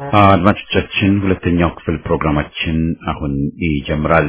አድማጮቻችን ሁለተኛው ክፍል ፕሮግራማችን አሁን ይጀምራል።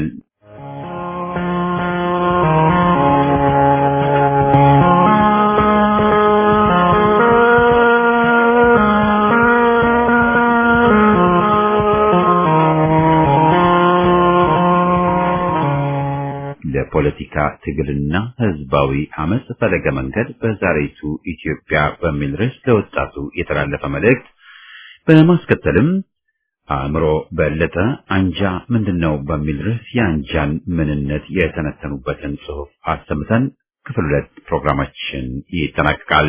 ለፖለቲካ ትግልና ህዝባዊ አመጽ ፈለገ መንገድ በዛሬቱ ኢትዮጵያ በሚል ርዕስ ለወጣቱ የተላለፈ መልእክት በማስከተልም አእምሮ በለጠ አንጃ ምንድነው በሚል ርዕስ የአንጃን ምንነት የተነተኑበትን ጽሑፍ አሰምተን ክፍል ሁለት ፕሮግራማችን ይጠናቀቃል።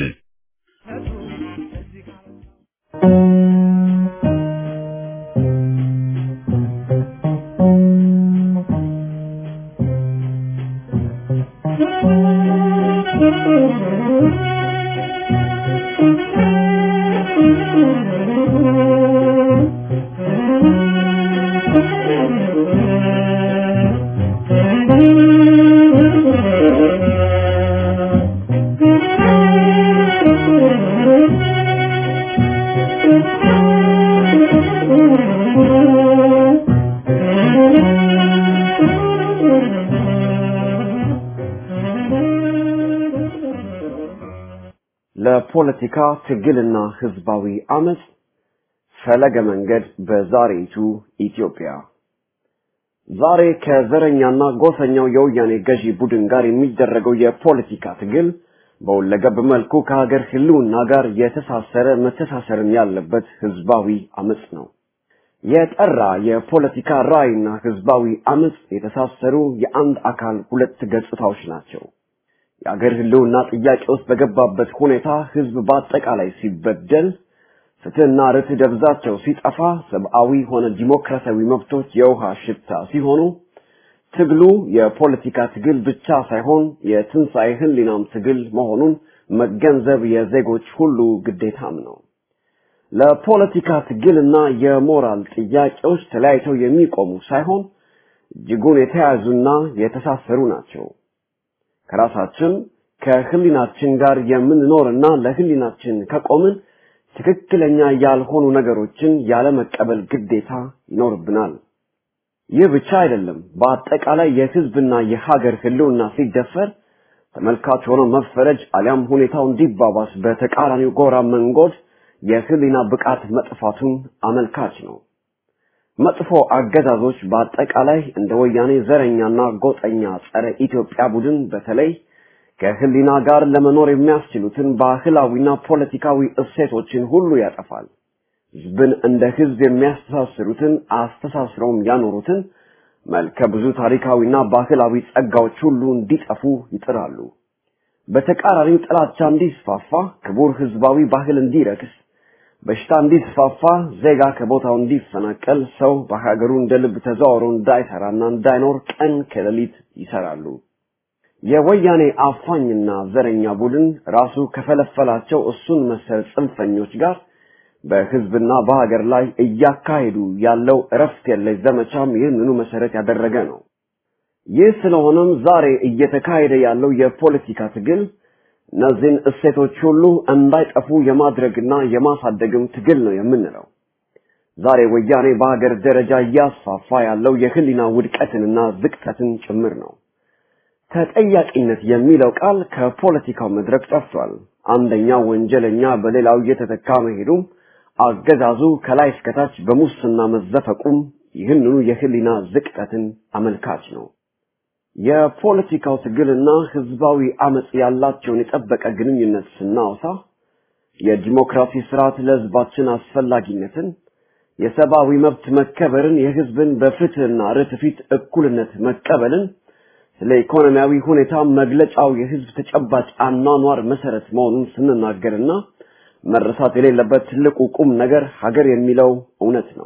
ለፖለቲካ ትግልና ህዝባዊ አመጽ ፈለገ መንገድ በዛሬቱ ኢትዮጵያ ዛሬ ከዘረኛና ጎሰኛው የወያኔ ገዢ ቡድን ጋር የሚደረገው የፖለቲካ ትግል በሁለገብ መልኩ ከሀገር ህልውና ጋር የተሳሰረ መተሳሰርም ያለበት ህዝባዊ አመጽ ነው። የጠራ የፖለቲካ ራዕይና ህዝባዊ አመጽ የተሳሰሩ የአንድ አካል ሁለት ገጽታዎች ናቸው። የአገር ህልውና ጥያቄ ውስጥ በገባበት ሁኔታ ህዝብ በአጠቃላይ ሲበደል፣ ፍትህና ርትዕ ደብዛቸው ሲጠፋ፣ ሰብአዊ ሆነ ዲሞክራሲያዊ መብቶች የውሃ ሽታ ሲሆኑ ትግሉ የፖለቲካ ትግል ብቻ ሳይሆን የትንሣኤ ህሊናም ትግል መሆኑን መገንዘብ የዜጎች ሁሉ ግዴታም ነው። ለፖለቲካ ትግልና የሞራል ጥያቄዎች ተለያይተው የሚቆሙ ሳይሆን እጅጉን የተያያዙና የተሳሰሩ ናቸው። ከራሳችን ከህሊናችን ጋር የምንኖርና ለህሊናችን ከቆምን ትክክለኛ ያልሆኑ ነገሮችን ያለመቀበል ግዴታ ይኖርብናል። ይህ ብቻ አይደለም። በአጠቃላይ የህዝብና የሀገር ህልውና ሲደፈር ተመልካች ሆኖ መፈረጅ አሊያም ሁኔታው እንዲባባስ በተቃራኒው ጎራ መንጎድ የህሊና ብቃት መጥፋቱን አመልካች ነው። መጥፎ አገዛዞች በአጠቃላይ እንደ ወያኔ ዘረኛና ጎጠኛ ጸረ ኢትዮጵያ ቡድን በተለይ ከህሊና ጋር ለመኖር የሚያስችሉትን ባህላዊና ፖለቲካዊ እሴቶችን ሁሉ ያጠፋል። ህዝብን እንደ ህዝብ የሚያስተሳስሩትን አስተሳስረውም ያኖሩትን መልከ ብዙ ታሪካዊና ባህላዊ ጸጋዎች ሁሉ እንዲጠፉ ይጥራሉ። በተቃራኒው ጥላቻ እንዲስፋፋ፣ ክቡር ህዝባዊ ባህል እንዲረክስ፣ በሽታ እንዲስፋፋ፣ ዜጋ ከቦታው እንዲፈናቀል፣ ሰው በሀገሩ እንደ ልብ ተዘዋውሮ እንዳይሰራና እንዳይኖር ቀን ከሌሊት ይሰራሉ። የወያኔ አፋኝና ዘረኛ ቡድን ራሱ ከፈለፈላቸው እሱን መሰል ጽንፈኞች ጋር በህዝብና በሀገር ላይ እያካሄዱ ያለው እረፍት የለሽ ዘመቻም ይህንኑ መሰረት ያደረገ ነው። ይህ ስለሆነም ዛሬ እየተካሄደ ያለው የፖለቲካ ትግል እነዚህን እሴቶች ሁሉ እንዳይጠፉ የማድረግና የማሳደግም ትግል ነው የምንለው። ዛሬ ወያኔ በሀገር ደረጃ እያስፋፋ ያለው የህሊና ውድቀትንና ዝቅጠትን ጭምር ነው። ተጠያቂነት የሚለው ቃል ከፖለቲካው መድረክ ጠፍቷል። አንደኛው ወንጀለኛ በሌላው እየተተካ መሄዱም አገዛዙ ከላይ እስከታች በሙስና መዘፈቁም ይህንኑ የህሊና ዝቅጠትን አመልካች ነው። የፖለቲካው ትግልና ህዝባዊ አመጽ ያላቸውን የጠበቀ ግንኙነት ስናወሳ የዲሞክራሲ ስርዓት ለህዝባችን አስፈላጊነትን፣ የሰብአዊ መብት መከበርን፣ የህዝብን በፍትህና ርትዕ ፊት እኩልነት መቀበልን ስለ ኢኮኖሚያዊ ሁኔታ መግለጫው የህዝብ ተጨባጭ አኗኗር መሰረት መሆኑን ስንናገርና መረሳት የሌለበት ትልቁ ቁም ነገር ሀገር የሚለው እውነት ነው።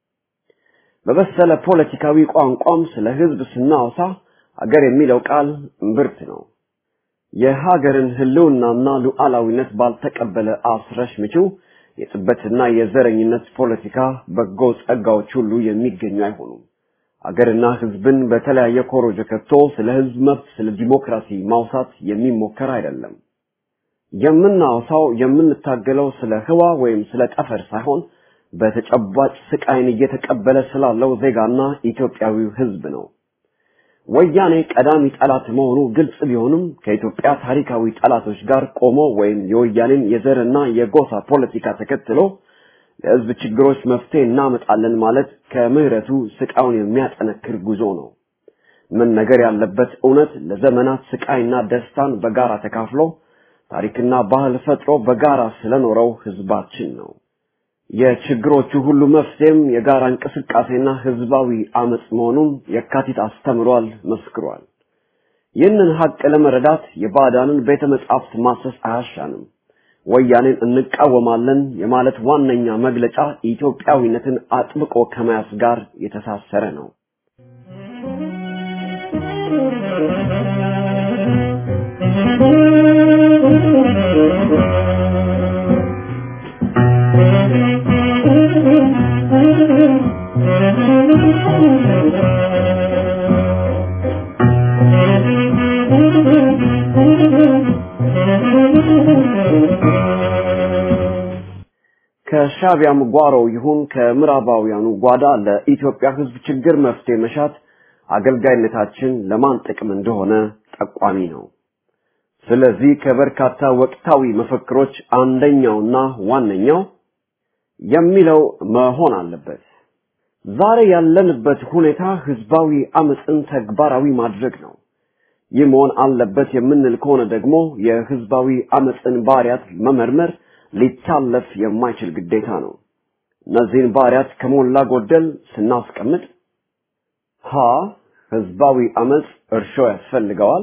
በበሰለ ፖለቲካዊ ቋንቋም ስለ ህዝብ ስናወሳ ሀገር የሚለው ቃል እምብርት ነው። የሀገርን ህልውናና ሉዓላዊነት ባልተቀበለ አስረሽ ምችው የጥበትና የዘረኝነት ፖለቲካ በጎ ጸጋዎች ሁሉ የሚገኙ አይሆኑም። አገርና ህዝብን በተለያየ ኮሮጆ ከቶ ስለ ህዝብ መብት፣ ስለ ዲሞክራሲ ማውሳት የሚሞከር አይደለም። የምናወሳው የምንታገለው ስለ ህዋ ወይም ስለ ጠፈር ሳይሆን በተጨባጭ ስቃይን እየተቀበለ ስላለው ዜጋና ኢትዮጵያዊው ህዝብ ነው። ወያኔ ቀዳሚ ጠላት መሆኑ ግልጽ ቢሆንም ከኢትዮጵያ ታሪካዊ ጠላቶች ጋር ቆሞ ወይም የወያኔን የዘርና የጎሳ ፖለቲካ ተከትሎ ለህዝብ ችግሮች መፍትሄ እናመጣለን ማለት ከምህረቱ ስቃዩን የሚያጠነክር ጉዞ ነው። ምን ነገር ያለበት እውነት ለዘመናት ስቃይና ደስታን በጋራ ተካፍሎ ታሪክና ባህል ፈጥሮ በጋራ ስለኖረው ህዝባችን ነው። የችግሮቹ ሁሉ መፍትሄም የጋራ እንቅስቃሴና ህዝባዊ አመጽ መሆኑን የካቲት አስተምሯል፣ መስክሯል። ይህንን ሀቅ ለመረዳት የባዕዳንን ቤተ መጻሕፍት ማሰስ አያሻንም። ወያኔን እንቃወማለን የማለት ዋነኛ መግለጫ ኢትዮጵያዊነትን አጥብቆ ከመያዝ ጋር የተሳሰረ ነው። ከሻቢያም ጓሮ ይሁን ከምዕራባውያኑ ጓዳ ለኢትዮጵያ ህዝብ ችግር መፍትሄ መሻት አገልጋይነታችን ለማን ጥቅም እንደሆነ ጠቋሚ ነው። ስለዚህ ከበርካታ ወቅታዊ መፈክሮች አንደኛውና ዋነኛው የሚለው መሆን አለበት። ዛሬ ያለንበት ሁኔታ ህዝባዊ አመፅን ተግባራዊ ማድረግ ነው። ይህ መሆን አለበት የምንል ከሆነ ደግሞ የህዝባዊ አመፅን ባህሪያት መመርመር ሊታለፍ የማይችል ግዴታ ነው። እነዚህን ባህሪያት ከሞላ ጎደል ስናስቀምጥ ሀ ህዝባዊ አመፅ እርሾ ያስፈልገዋል።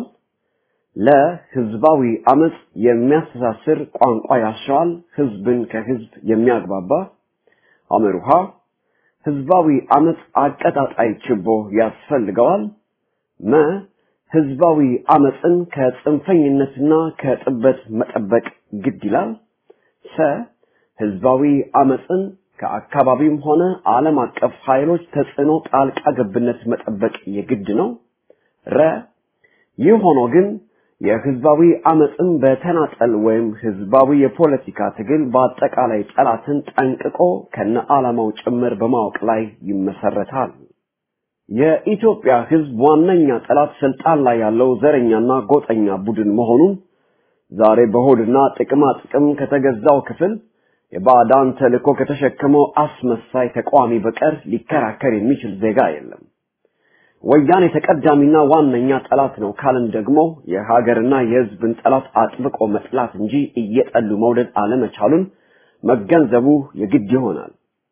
ለህዝባዊ አመፅ የሚያስተሳስር ቋንቋ ያሻዋል፣ ህዝብን ከህዝብ የሚያግባባ አመሩሃ ህዝባዊ አመፅ አቀጣጣይ ችቦ ያስፈልገዋል። መ ህዝባዊ አመፅን ከጽንፈኝነትና ከጥበት መጠበቅ ግድ ይላል። ሰ ህዝባዊ አመፅን ከአካባቢም ሆነ ዓለም አቀፍ ኃይሎች ተጽዕኖ ጣልቃ ገብነት መጠበቅ የግድ ነው። ረ ይህ ሆኖ ግን የህዝባዊ አመፅን በተናጠል ወይም ህዝባዊ የፖለቲካ ትግል በአጠቃላይ ጠላትን ጠንቅቆ ከነ ዓላማው ጭምር በማወቅ ላይ ይመሰረታል። የኢትዮጵያ ህዝብ ዋነኛ ጠላት ስልጣን ላይ ያለው ዘረኛና ጎጠኛ ቡድን መሆኑን ዛሬ በሆድና ጥቅማ ጥቅም ከተገዛው ክፍል የባዕዳን ተልእኮ ከተሸከመው አስመሳይ ተቃዋሚ በቀር ሊከራከር የሚችል ዜጋ የለም። ወያኔ ተቀዳሚና ዋነኛ ጠላት ነው ካልን ደግሞ የሀገርና የህዝብን ጠላት አጥብቆ መጥላት እንጂ እየጠሉ መውደድ አለመቻሉን መገንዘቡ የግድ ይሆናል።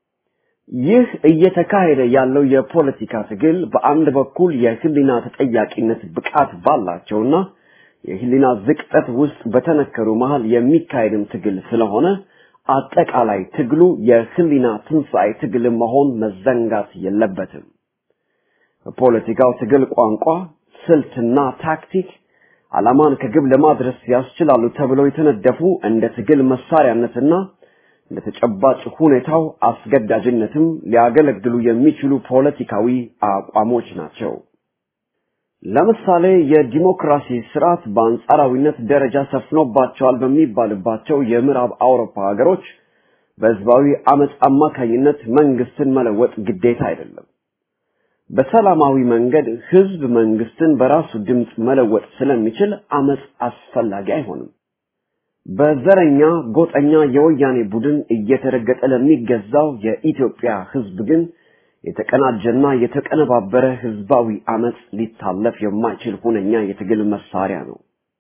ይህ እየተካሄደ ያለው የፖለቲካ ትግል በአንድ በኩል የህሊና ተጠያቂነት ብቃት ባላቸውና የህሊና ዝቅጠት ውስጥ በተነከሩ መሃል የሚካሄድም ትግል ስለሆነ አጠቃላይ ትግሉ የህሊና ትንሣኤ ትግል መሆን መዘንጋት የለበትም። በፖለቲካው ትግል ቋንቋ፣ ስልትና ታክቲክ ዓላማን ከግብ ለማድረስ ያስችላሉ ተብለው የተነደፉ እንደ ትግል መሳሪያነትና እንደ ተጨባጭ ሁኔታው አስገዳጅነትም ሊያገለግሉ የሚችሉ ፖለቲካዊ አቋሞች ናቸው። ለምሳሌ የዲሞክራሲ ስርዓት በአንጻራዊነት ደረጃ ሰፍኖባቸዋል በሚባልባቸው የምዕራብ አውሮፓ ሀገሮች በህዝባዊ አመፅ አማካኝነት መንግስትን መለወጥ ግዴታ አይደለም። በሰላማዊ መንገድ ህዝብ መንግስትን በራሱ ድምፅ መለወጥ ስለሚችል አመፅ አስፈላጊ አይሆንም። በዘረኛ ጎጠኛ የወያኔ ቡድን እየተረገጠ ለሚገዛው የኢትዮጵያ ህዝብ ግን የተቀናጀና የተቀነባበረ ህዝባዊ አመፅ ሊታለፍ የማይችል ሁነኛ የትግል መሳሪያ ነው።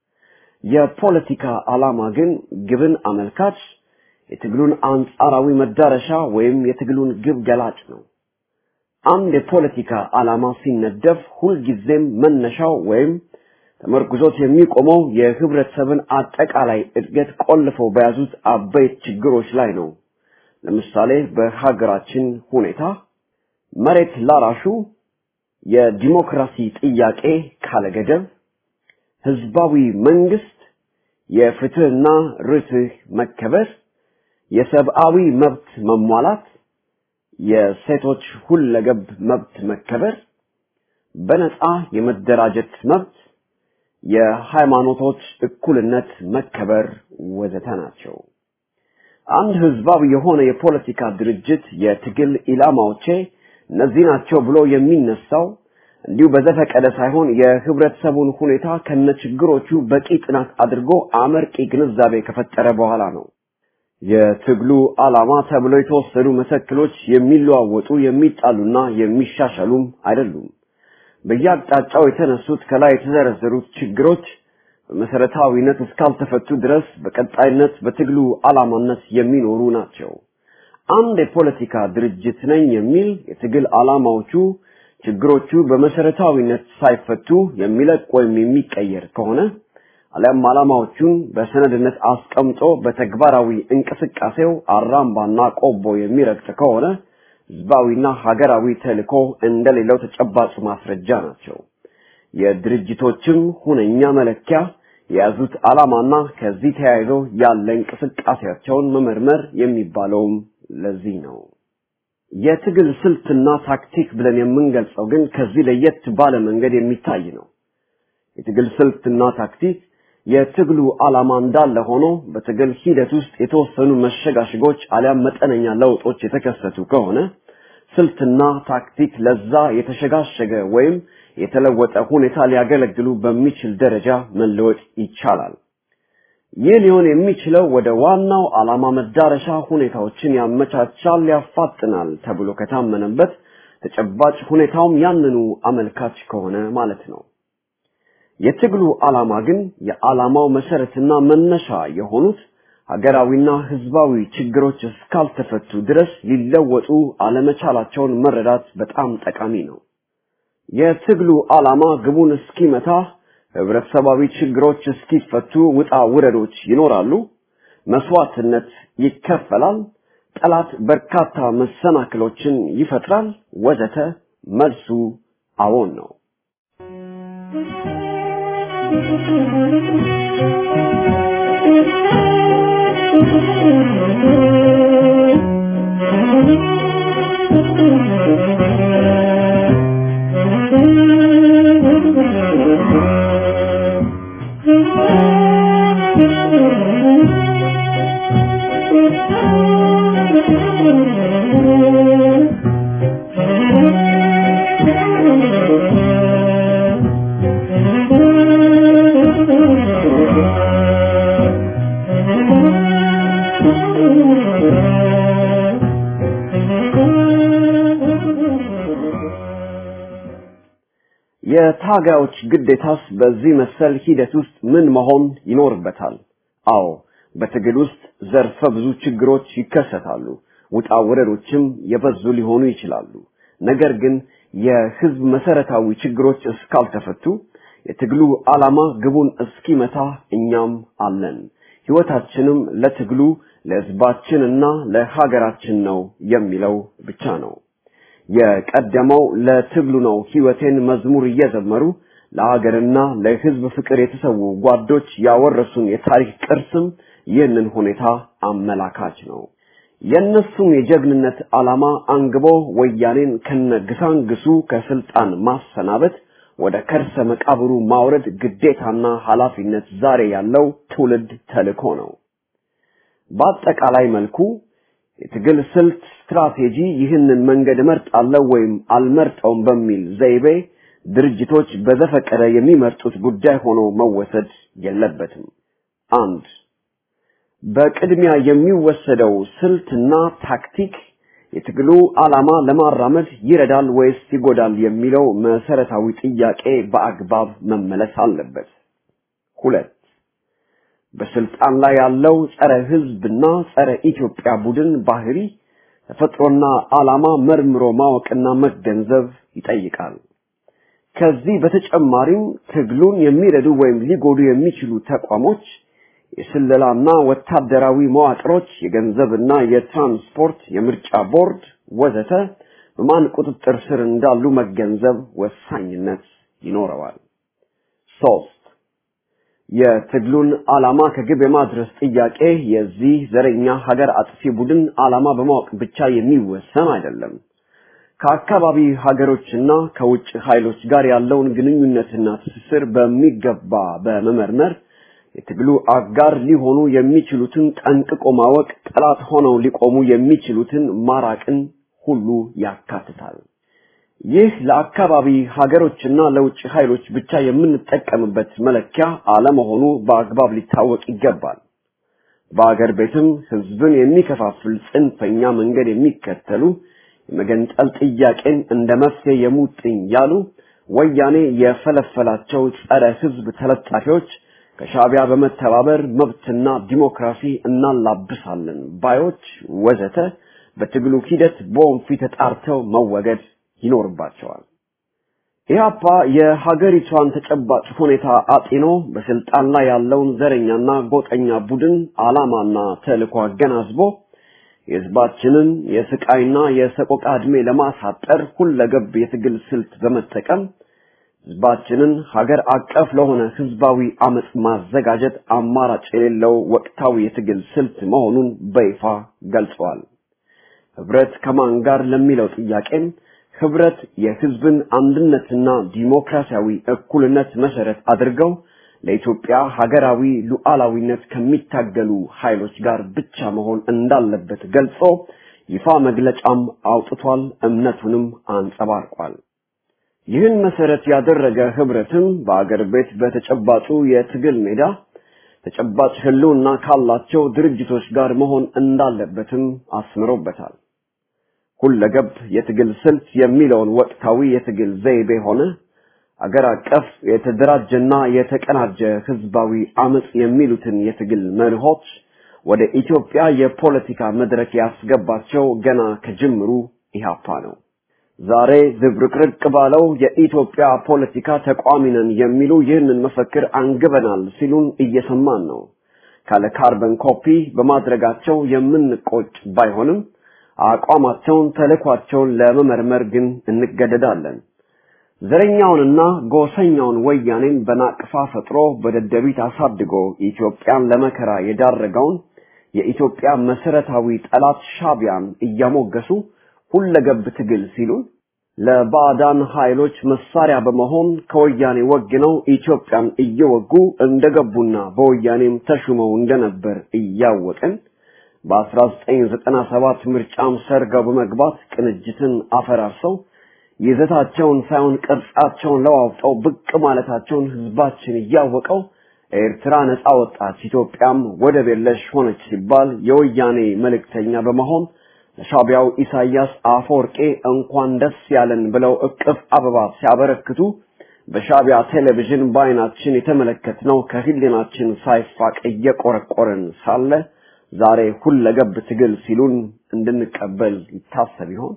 የፖለቲካ ዓላማ ግን ግብን አመልካች፣ የትግሉን አንጻራዊ መዳረሻ ወይም የትግሉን ግብ ገላጭ ነው። አንድ የፖለቲካ ዓላማ ሲነደፍ ሁልጊዜም መነሻው ወይም ተመርኩዞት የሚቆመው የህብረተሰብን አጠቃላይ እድገት ቆልፈው በያዙት አበይት ችግሮች ላይ ነው። ለምሳሌ በሀገራችን ሁኔታ መሬት ላራሹ የዲሞክራሲ ጥያቄ ካለገደብ፣ ህዝባዊ መንግስት፣ የፍትህና ርትህ መከበር፣ የሰብአዊ መብት መሟላት፣ የሴቶች ሁለገብ መብት መከበር፣ በነፃ የመደራጀት መብት፣ የሃይማኖቶች እኩልነት መከበር ወዘተ ናቸው። አንድ ህዝባዊ የሆነ የፖለቲካ ድርጅት የትግል ኢላማዎቼ እነዚህ ናቸው ብሎ የሚነሳው እንዲሁ በዘፈቀደ ሳይሆን የህብረተሰቡን ሁኔታ ከነችግሮቹ በቂ ጥናት አድርጎ አመርቂ ግንዛቤ ከፈጠረ በኋላ ነው። የትግሉ ዓላማ ተብለው የተወሰዱ መሰክሎች የሚለዋወጡ የሚጣሉና የሚሻሻሉም አይደሉም። በየአቅጣጫው የተነሱት ከላይ የተዘረዘሩት ችግሮች በመሰረታዊነት እስካልተፈቱ ድረስ በቀጣይነት በትግሉ ዓላማነት የሚኖሩ ናቸው። አንድ የፖለቲካ ድርጅት ነኝ የሚል የትግል ዓላማዎቹ ችግሮቹ በመሰረታዊነት ሳይፈቱ የሚለቅ ወይም የሚቀየር ከሆነ አሊያም ዓላማዎቹን በሰነድነት አስቀምጦ በተግባራዊ እንቅስቃሴው አራምባና ቆቦ የሚረግጥ ከሆነ ህዝባዊና ሀገራዊ ተልዕኮ እንደሌለው ተጨባጭ ማስረጃ ናቸው። የድርጅቶችም ሁነኛ መለኪያ የያዙት ዓላማና ከዚህ ተያይዞ ያለ እንቅስቃሴያቸውን መመርመር የሚባለውም ለዚህ ነው። የትግል ስልትና ታክቲክ ብለን የምንገልጸው ግን ከዚህ ለየት ባለ መንገድ የሚታይ ነው። የትግል ስልትና ታክቲክ የትግሉ ዓላማ እንዳለ ሆኖ በትግል ሂደት ውስጥ የተወሰኑ መሸጋሸጎች አሊያም መጠነኛ ለውጦች የተከሰቱ ከሆነ ስልትና ታክቲክ ለዛ የተሸጋሸገ ወይም የተለወጠ ሁኔታ ሊያገለግሉ በሚችል ደረጃ መለወጥ ይቻላል። ይህ ሊሆን የሚችለው ወደ ዋናው ዓላማ መዳረሻ ሁኔታዎችን ያመቻቻል፣ ያፋጥናል ተብሎ ከታመነበት ተጨባጭ ሁኔታውም ያንኑ አመልካች ከሆነ ማለት ነው። የትግሉ ዓላማ ግን የዓላማው መሰረትና መነሻ የሆኑት ሀገራዊና ህዝባዊ ችግሮች እስካልተፈቱ ድረስ ሊለወጡ አለመቻላቸውን መረዳት በጣም ጠቃሚ ነው። የትግሉ ዓላማ ግቡን እስኪመታ ህብረተሰባዊ ችግሮች እስኪፈቱ ውጣ ውረዶች ይኖራሉ፣ መስዋዕትነት ይከፈላል፣ ጠላት በርካታ መሰናክሎችን ይፈጥራል፣ ወዘተ። መልሱ አዎን ነው። የታጋዮች ግዴታስ በዚህ መሰል ሂደት ውስጥ ምን መሆን ይኖርበታል? አዎ በትግል ውስጥ ዘርፈ ብዙ ችግሮች ይከሰታሉ። ውጣ ውረዶችም የበዙ ሊሆኑ ይችላሉ። ነገር ግን የህዝብ መሰረታዊ ችግሮች እስካልተፈቱ የትግሉ ዓላማ ግቡን እስኪመታ እኛም አለን። ህይወታችንም ለትግሉ ለህዝባችንና ለሀገራችን ነው የሚለው ብቻ ነው። የቀደመው ለትግሉ ነው ህይወቴን መዝሙር እየዘመሩ ለሀገርና ለህዝብ ፍቅር የተሰዉ ጓዶች ያወረሱን የታሪክ ቅርስም ይህንን ሁኔታ አመላካች ነው። የእነሱም የጀግንነት ዓላማ አንግቦ ወያኔን ከነግሳንግሱ ከስልጣን ማሰናበት ወደ ከርሰ መቃብሩ ማውረድ ግዴታና ኃላፊነት ዛሬ ያለው ትውልድ ተልእኮ ነው። በአጠቃላይ መልኩ የትግል ስልት ስትራቴጂ ይህንን መንገድ እመርጣለሁ ወይም አልመርጠውም በሚል ዘይቤ ድርጅቶች በዘፈቀደ የሚመርጡት ጉዳይ ሆኖ መወሰድ የለበትም። አንድ በቅድሚያ የሚወሰደው ስልትና ታክቲክ የትግሉ ዓላማ ለማራመድ ይረዳል ወይስ ይጎዳል የሚለው መሰረታዊ ጥያቄ በአግባብ መመለስ አለበት። ሁለት በስልጣን ላይ ያለው ጸረ ህዝብና ጸረ ኢትዮጵያ ቡድን ባህሪ ተፈጥሮና ዓላማ መርምሮ ማወቅና መገንዘብ ይጠይቃል። ከዚህ በተጨማሪም ትግሉን የሚረዱ ወይም ሊጎዱ የሚችሉ ተቋሞች፣ የስለላና ወታደራዊ መዋቅሮች፣ የገንዘብና የትራንስፖርት፣ የምርጫ ቦርድ ወዘተ በማን ቁጥጥር ስር እንዳሉ መገንዘብ ወሳኝነት ይኖረዋል። ሶስት የትግሉን ዓላማ ከግብ የማድረስ ጥያቄ የዚህ ዘረኛ ሀገር አጥፊ ቡድን ዓላማ በማወቅ ብቻ የሚወሰን አይደለም። ከአካባቢ ሀገሮችና ከውጭ ኃይሎች ጋር ያለውን ግንኙነትና ትስስር በሚገባ በመመርመር የትግሉ አጋር ሊሆኑ የሚችሉትን ጠንቅቆ ማወቅ፣ ጠላት ሆነው ሊቆሙ የሚችሉትን ማራቅን ሁሉ ያካትታል። ይህ ለአካባቢ ሀገሮችና ለውጭ ኃይሎች ብቻ የምንጠቀምበት መለኪያ አለመሆኑ በአግባብ ሊታወቅ ይገባል። በአገር ቤትም ህዝብን የሚከፋፍል ጽንፈኛ መንገድ የሚከተሉ የመገንጠል ጥያቄን እንደ መፍትሄ የሙጥኝ ያሉ ወያኔ የፈለፈላቸው ጸረ ህዝብ ተለጣፊዎች ከሻቢያ በመተባበር መብትና ዲሞክራሲ እናላብሳለን ባዮች ወዘተ በትግሉ ሂደት በወንፊት ተጣርተው መወገድ ይኖርባቸዋል። ኢህአፓ የሀገሪቷን ተጨባጭ ሁኔታ አጢኖ በስልጣን ላይ ያለውን ዘረኛና ጎጠኛ ቡድን ዓላማና ተልዕኮ አገናዝቦ የህዝባችንን የስቃይና የሰቆቃ ዕድሜ ለማሳጠር ሁለገብ የትግል ስልት በመጠቀም ህዝባችንን ሀገር አቀፍ ለሆነ ህዝባዊ አመጽ ማዘጋጀት አማራጭ የሌለው ወቅታዊ የትግል ስልት መሆኑን በይፋ ገልጸዋል። ህብረት ከማን ጋር ለሚለው ጥያቄም ህብረት የህዝብን አንድነትና ዲሞክራሲያዊ እኩልነት መሰረት አድርገው ለኢትዮጵያ ሀገራዊ ሉዓላዊነት ከሚታገሉ ኃይሎች ጋር ብቻ መሆን እንዳለበት ገልጾ ይፋ መግለጫም አውጥቷል፣ እምነቱንም አንጸባርቋል። ይህን መሰረት ያደረገ ህብረትም በአገር ቤት በተጨባጩ የትግል ሜዳ ተጨባጭ ህልውና ካላቸው ድርጅቶች ጋር መሆን እንዳለበትም አስምሮበታል። ሁለገብ የትግል ስልት የሚለውን ወቅታዊ የትግል ዘይቤ ሆነ አገር አቀፍ የተደራጀና የተቀናጀ ህዝባዊ አመጽ የሚሉትን የትግል መርሆች ወደ ኢትዮጵያ የፖለቲካ መድረክ ያስገባቸው ገና ከጅምሩ ኢህአፓ ነው። ዛሬ ዝብርቅርቅ ባለው የኢትዮጵያ ፖለቲካ ተቋሚ ነን የሚሉ ይህንን መፈክር አንግበናል ሲሉን እየሰማን ነው። ካለ ካርበን ኮፒ በማድረጋቸው የምንቆጭ ባይሆንም አቋማቸውን፣ ተልዕኳቸውን ለመመርመር ግን እንገደዳለን። ዘረኛውንና ጎሰኛውን ወያኔን በናቅፋ ፈጥሮ በደደቢት አሳድጎ ኢትዮጵያን ለመከራ የዳረገውን የኢትዮጵያ መሰረታዊ ጠላት ሻቢያን እያሞገሱ ሁለገብ ትግል ሲሉን ለባዕዳን ኃይሎች መሳሪያ በመሆን ከወያኔ ወግነው ኢትዮጵያን እየወጉ እንደገቡና በወያኔም ተሹመው እንደነበር እያወቅን በ1997 ምርጫም ሰርገው በመግባት ቅንጅትን አፈራርሰው ይዘታቸውን ሳይሆን ቅርጻቸውን ለዋውጠው ብቅ ማለታቸውን ህዝባችን እያወቀው ኤርትራ ነፃ ወጣች፣ ኢትዮጵያም ወደብ የለሽ ሆነች ሲባል የወያኔ መልእክተኛ በመሆን ለሻቢያው ኢሳያስ አፈወርቄ እንኳን ደስ ያለን ብለው እቅፍ አበባ ሲያበረክቱ በሻቢያ ቴሌቪዥን በአይናችን የተመለከትነው ከህሊናችን ሳይፋቅ እየቆረቆረን ሳለ ዛሬ ሁለገብ ትግል ሲሉን እንድንቀበል ይታሰብ ይሆን?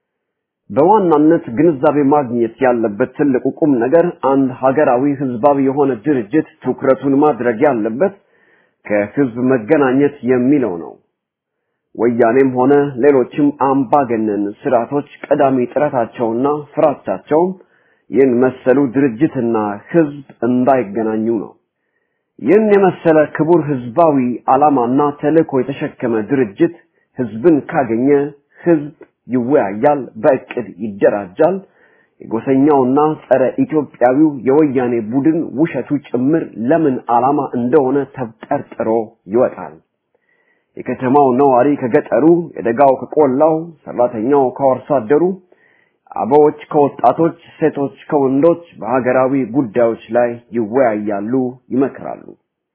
በዋናነት ግንዛቤ ማግኘት ያለበት ትልቁ ቁም ነገር አንድ ሀገራዊ ህዝባዊ የሆነ ድርጅት ትኩረቱን ማድረግ ያለበት ከህዝብ መገናኘት የሚለው ነው። ወያኔም ሆነ ሌሎችም አምባገነን ስርዓቶች ቀዳሚ ጥረታቸውና ፍራቻቸውም ይህን መሰሉ ድርጅትና ህዝብ እንዳይገናኙ ነው። ይህን የመሰለ ክቡር ህዝባዊ ዓላማና ተልእኮ የተሸከመ ድርጅት ህዝብን ካገኘ ህዝብ ይወያያል፣ በእቅድ ይደራጃል። የጎሰኛውና ጸረ ኢትዮጵያዊው የወያኔ ቡድን ውሸቱ ጭምር ለምን ዓላማ እንደሆነ ተብጠርጥሮ ይወጣል። የከተማው ነዋሪ ከገጠሩ፣ የደጋው ከቆላው፣ ሰራተኛው ከአርሶ አደሩ፣ አበዎች ከወጣቶች፣ ሴቶች ከወንዶች በሀገራዊ ጉዳዮች ላይ ይወያያሉ፣ ይመክራሉ።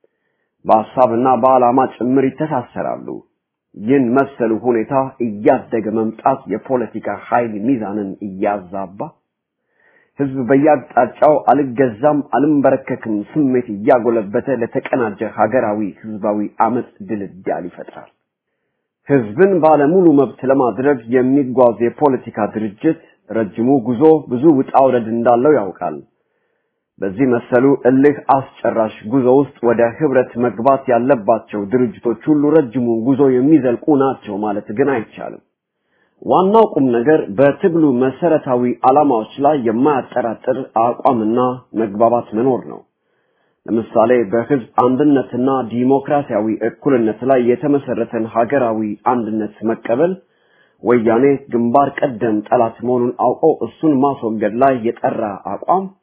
በሀሳብና በዓላማ ጭምር ይተሳሰራሉ። ይህን መሰሉ ሁኔታ እያደገ መምጣት የፖለቲካ ኃይል ሚዛንን እያዛባ ህዝብ በየአቅጣጫው አልገዛም አልንበረከክም ስሜት እያጎለበተ ለተቀናጀ ሀገራዊ ህዝባዊ አመፅ ድልዳል ይፈጥራል። ህዝብን ባለሙሉ መብት ለማድረግ የሚጓዝ የፖለቲካ ድርጅት ረጅሙ ጉዞ ብዙ ውጣ ውረድ እንዳለው ያውቃል። በዚህ መሰሉ እልህ አስጨራሽ ጉዞ ውስጥ ወደ ህብረት መግባት ያለባቸው ድርጅቶች ሁሉ ረጅሙን ጉዞ የሚዘልቁ ናቸው ማለት ግን አይቻልም። ዋናው ቁም ነገር በትግሉ መሰረታዊ ዓላማዎች ላይ የማያጠራጥር አቋምና መግባባት መኖር ነው። ለምሳሌ በህዝብ አንድነትና ዲሞክራሲያዊ እኩልነት ላይ የተመሰረተን ሀገራዊ አንድነት መቀበል ወያኔ ግንባር ቀደም ጠላት መሆኑን አውቆ እሱን ማስወገድ ላይ የጠራ አቋም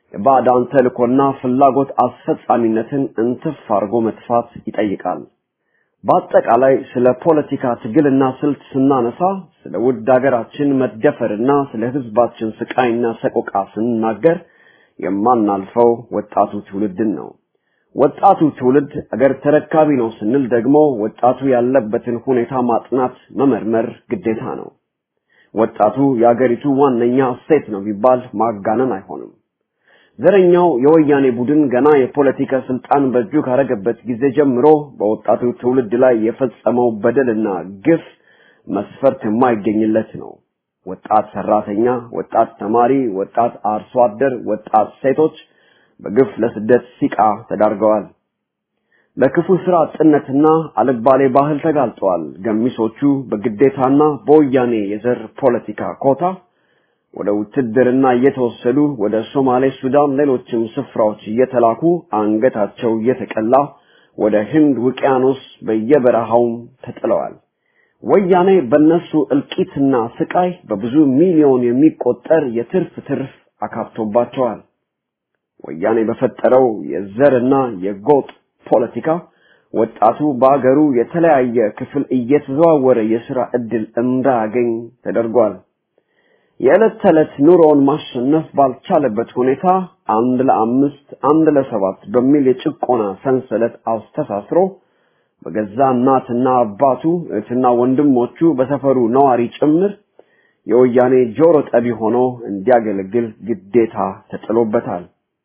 የባዕዳን ተልእኮና ፍላጎት አስፈጻሚነትን እንትፍ አድርጎ መጥፋት ይጠይቃል። በአጠቃላይ ስለ ፖለቲካ ትግልና ስልት ስናነሳ ስለ ውድ ሀገራችን መደፈርና ስለ ህዝባችን ስቃይና ሰቆቃ ስንናገር የማናልፈው ወጣቱ ትውልድን ነው። ወጣቱ ትውልድ አገር ተረካቢ ነው ስንል ደግሞ ወጣቱ ያለበትን ሁኔታ ማጥናት መመርመር ግዴታ ነው። ወጣቱ የአገሪቱ ዋነኛ እሴት ነው ቢባል ማጋነን አይሆንም። ዘረኛው የወያኔ ቡድን ገና የፖለቲካ ስልጣን በእጁ ካረገበት ጊዜ ጀምሮ በወጣቱ ትውልድ ላይ የፈጸመው በደልና ግፍ መስፈርት የማይገኝለት ነው። ወጣት ሰራተኛ፣ ወጣት ተማሪ፣ ወጣት አርሶ አደር፣ ወጣት ሴቶች በግፍ ለስደት ሲቃ ተዳርገዋል። ለክፉ ስራ አጥነትና አልባሌ ባህል ተጋልጠዋል። ገሚሶቹ በግዴታና በወያኔ የዘር ፖለቲካ ኮታ ወደ ውትድርና እየተወሰዱ ወደ ሶማሌ፣ ሱዳን፣ ሌሎችም ስፍራዎች እየተላኩ አንገታቸው እየተቀላ ወደ ህንድ ውቅያኖስ በየበረሃውም ተጥለዋል። ወያኔ በነሱ እልቂትና ስቃይ በብዙ ሚሊዮን የሚቆጠር የትርፍ ትርፍ አካብቶባቸዋል። ወያኔ በፈጠረው የዘርና የጎጥ ፖለቲካ ወጣቱ በአገሩ የተለያየ ክፍል እየተዘዋወረ የሥራ ዕድል እንዳያገኝ ተደርጓል። የዕለት ተዕለት ኑሮውን ማሸነፍ ባልቻለበት ሁኔታ አንድ ለአምስት አንድ ለሰባት በሚል የጭቆና ሰንሰለት አስተሳስሮ በገዛ እናትና አባቱ እህትና ወንድሞቹ በሰፈሩ ነዋሪ ጭምር የወያኔ ጆሮ ጠቢ ሆኖ እንዲያገለግል ግዴታ ተጥሎበታል።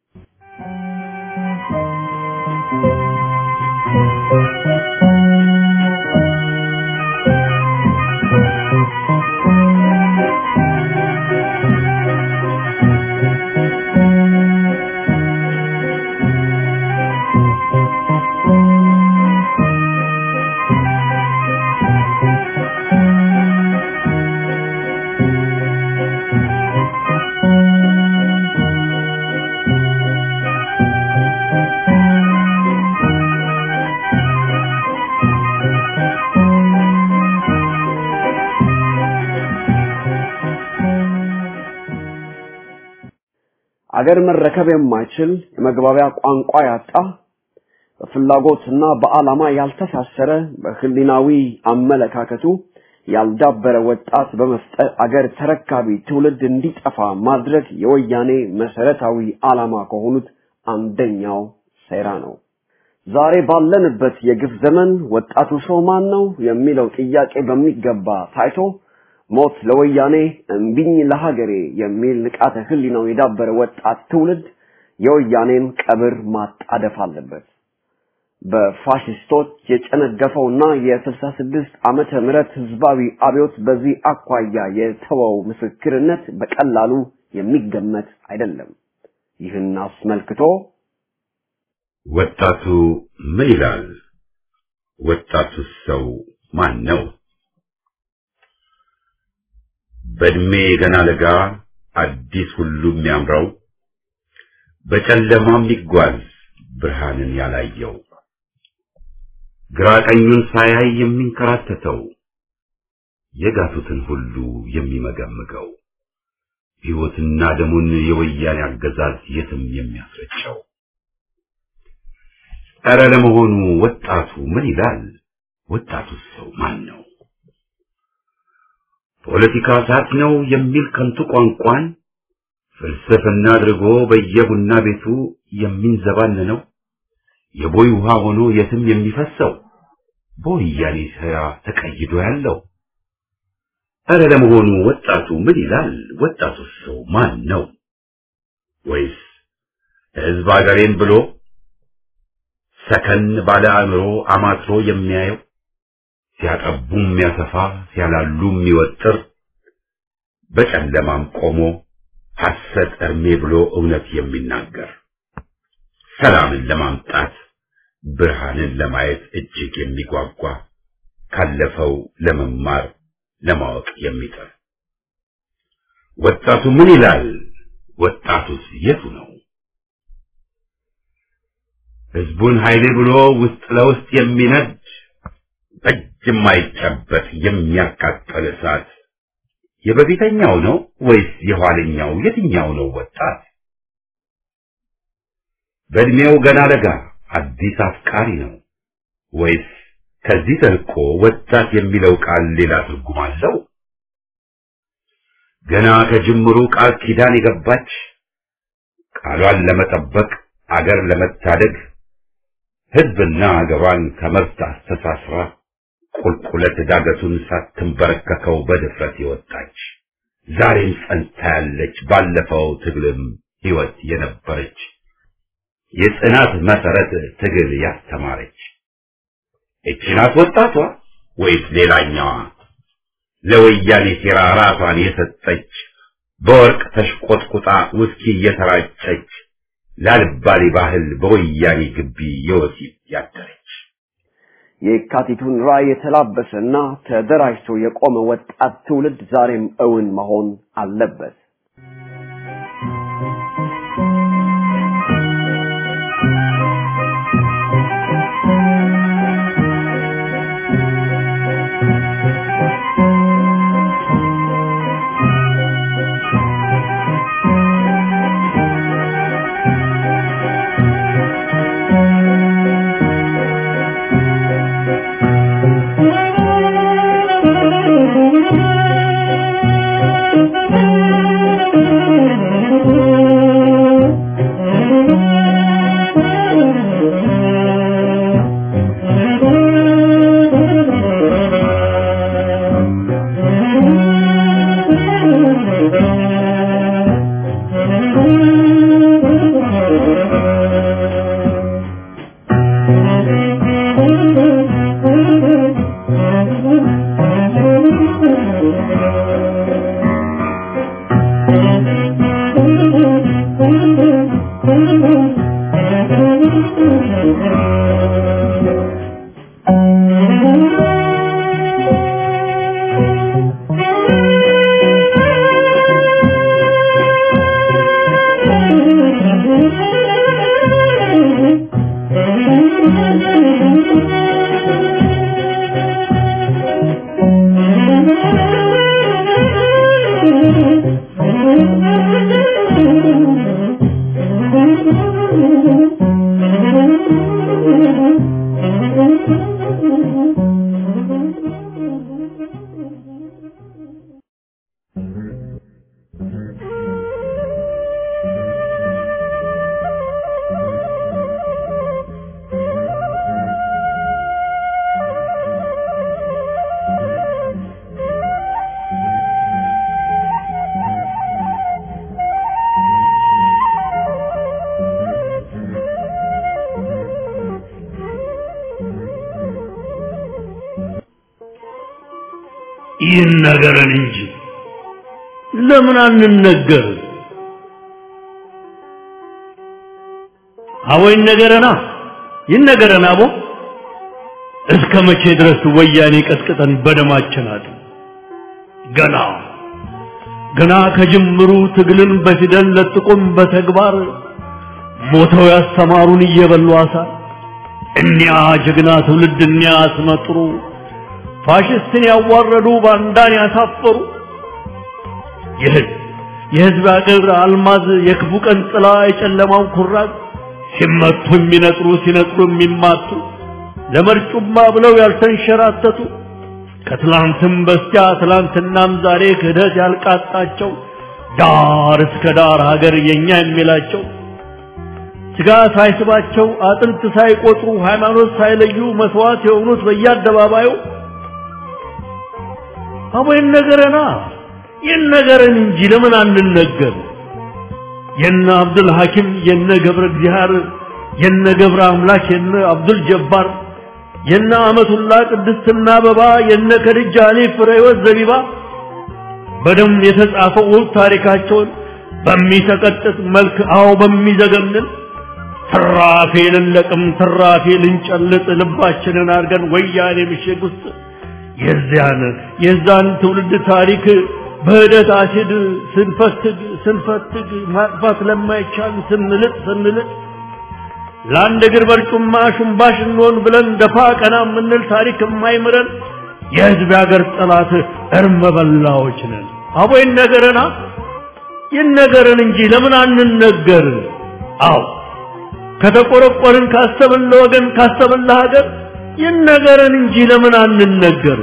አገር መረከብ የማይችል የመግባቢያ ቋንቋ ያጣ በፍላጎትና በዓላማ ያልተሳሰረ በህሊናዊ አመለካከቱ ያልዳበረ ወጣት በመፍጠር አገር ተረካቢ ትውልድ እንዲጠፋ ማድረግ የወያኔ መሰረታዊ ዓላማ ከሆኑት አንደኛው ሴራ ነው። ዛሬ ባለንበት የግፍ ዘመን ወጣቱ ሰው ማን ነው የሚለው ጥያቄ በሚገባ ታይቶ ሞት ለወያኔ እምቢኝ ለሀገሬ የሚል ንቃተ ህሊናው የዳበረ ወጣት ትውልድ የወያኔን ቀብር ማጣደፍ አለበት። በፋሽስቶች የጨነገፈውና የስልሳ ስድስት ዓመተ ምህረት ህዝባዊ አብዮት በዚህ አኳያ የተወው ምስክርነት በቀላሉ የሚገመት አይደለም። ይህን አስመልክቶ ወጣቱ ምን ይላል? ወጣቱስ ሰው ማን ነው? በእድሜ ገና ለጋ አዲስ ሁሉ የሚያምረው በጨለማ የሚጓዝ ብርሃንን ያላየው ግራ ቀኙን ሳያይ የሚንከራተተው የጋቱትን ሁሉ የሚመገምገው ሕይወትና ደሙን የወያኔ አገዛዝ የትም የሚያስረጨው ኧረ ለመሆኑ ወጣቱ ምን ይላል? ወጣቱስ ሰው ማን ነው? ፖለቲካ እሳት ነው የሚል ከንቱ ቋንቋን ፍልስፍና አድርጎ በየቡና ቤቱ የሚንዘባነነው የቦይ ውሃ ሆኖ የትም የሚፈሰው በወያኔ ሥራ ተቀይዶ ያለው ኧረ ለመሆኑ ወጣቱ ምን ይላል? ወጣቱስ ሰው ማን ነው? ወይስ ሕዝብ አገሬን ብሎ ሰከን ባለ አእምሮ አማትሮ የሚያየው ሲያጠቡ የሚያሰፋ ሲያላሉ የሚወጥር በጨለማም ቆሞ ሐሰት እርሜ ብሎ እውነት የሚናገር ሰላምን ለማምጣት ብርሃንን ለማየት እጅግ የሚጓጓ ካለፈው ለመማር ለማወቅ የሚጥር ወጣቱ ምን ይላል? ወጣቱስ የቱ ነው? ህዝቡን ኃይሌ ብሎ ውስጥ ለውስጥ የሚነድ በእጅ የማይጨበጥ የሚያቃጠል እሳት የበፊተኛው ነው ወይስ የኋለኛው? የትኛው ነው ወጣት? በእድሜው ገና ለጋ አዲስ አፍቃሪ ነው ወይስ ከዚህ ተልቆ ወጣት የሚለው ቃል ሌላ ትርጉም አለው? ገና ከጅምሩ ቃል ኪዳን የገባች ቃሏን ለመጠበቅ አገር ለመታደግ ሕዝብና አገሯን ከመብት አስተሳስራ ቁልቁለት ዳገቱን ሳትንበረከከው በድፍረት የወጣች ዛሬም ጸንታ ያለች ባለፈው ትግልም ሕይወት የነበረች የጽናት መሰረት ትግል ያስተማረች እቺ ናት ወጣቷ ወይስ ሌላኛዋ ለወያኔ ሴራ ራሷን የሰጠች በወርቅ ተሽቆጥቁጣ ውስኪ እየተራጨች ላልባሌ ባህል በወያኔ ግቢ የወሲብ ያደረች የካቲቱን ራዕይ የተላበሰና ተደራጅቶ የቆመ ወጣት ትውልድ ዛሬም እውን መሆን አለበት። ይነገረን እንጂ ለምን አንነገር? አቦ ይነገረና ይነገረን አቦ እስከ መቼ ድረስ ወያኔ ቀጥቅጠን በደማችን አጥ ገና ገና ከጅምሩ ትግልን በፊደል ለጥቁም በተግባር ሞተው ያስተማሩን እየበሉ አሳር እኒያ ጀግና ትውልድ እኒያ አስመጥሩ ፋሽስትን ያዋረዱ ባንዳን ያሳፈሩ የህዝብ የህዝብ አገር አልማዝ የክፉ ቀን ጥላ የጨለማው ኩራዝ ሲመቱ የሚነጥሩ ሲነጥሩ የሚማቱ ለመርጩማ ብለው ያልተንሸራተቱ ከትላንትም በስቲያ ትላንትናም ዛሬ ክህደት ያልቃጣቸው ዳር እስከ ዳር ሀገር የኛ የሚላቸው ስጋ ሳይስባቸው አጥንት ሳይቆጥሩ ሃይማኖት ሳይለዩ መስዋዕት የሆኑት በየአደባባዩ አቦ ይነገረና ይነገረን እንጂ ለምን አንነገር? የነ አብዱል ሐኪም የነ ገብረ እግዚአብሔር የነ ገብረ አምላክ የነ አብዱል ጀባር የነ አመቱላ ቅድስትና አበባ የነ ከድጃ አሊ ፍሬወት ዘቢባ በደም የተጻፈው ውብ ታሪካቸውን በሚሰቀጥጥ መልክ አዎ በሚዘገንን ትራፊ ልንለቅም ትራፊ ልንጨልጥ ልባችንን አድርገን ወያኔ ምሽግ ውስጥ የዚያን የዛን ትውልድ ታሪክ በህደት አሲድ ስንፈትግ ስንፈትግ ማጥፋት ለማይቻል ስንልጥ ስንልጥ ለአንድ እግር በርጩማ ሹምባሽ እንሆን ብለን ደፋ ቀና የምንል ታሪክ የማይምረን የህዝብ ያገር ጠላት እርመ በላዎች ነን። አቦ ይነገረና ይነገረን እንጂ ለምን አንነገር? አዎ ከተቆረቆርን ካሰብን ለወገን ካሰብን ለሀገር ይነገረን እንጂ ለምን አንነገር?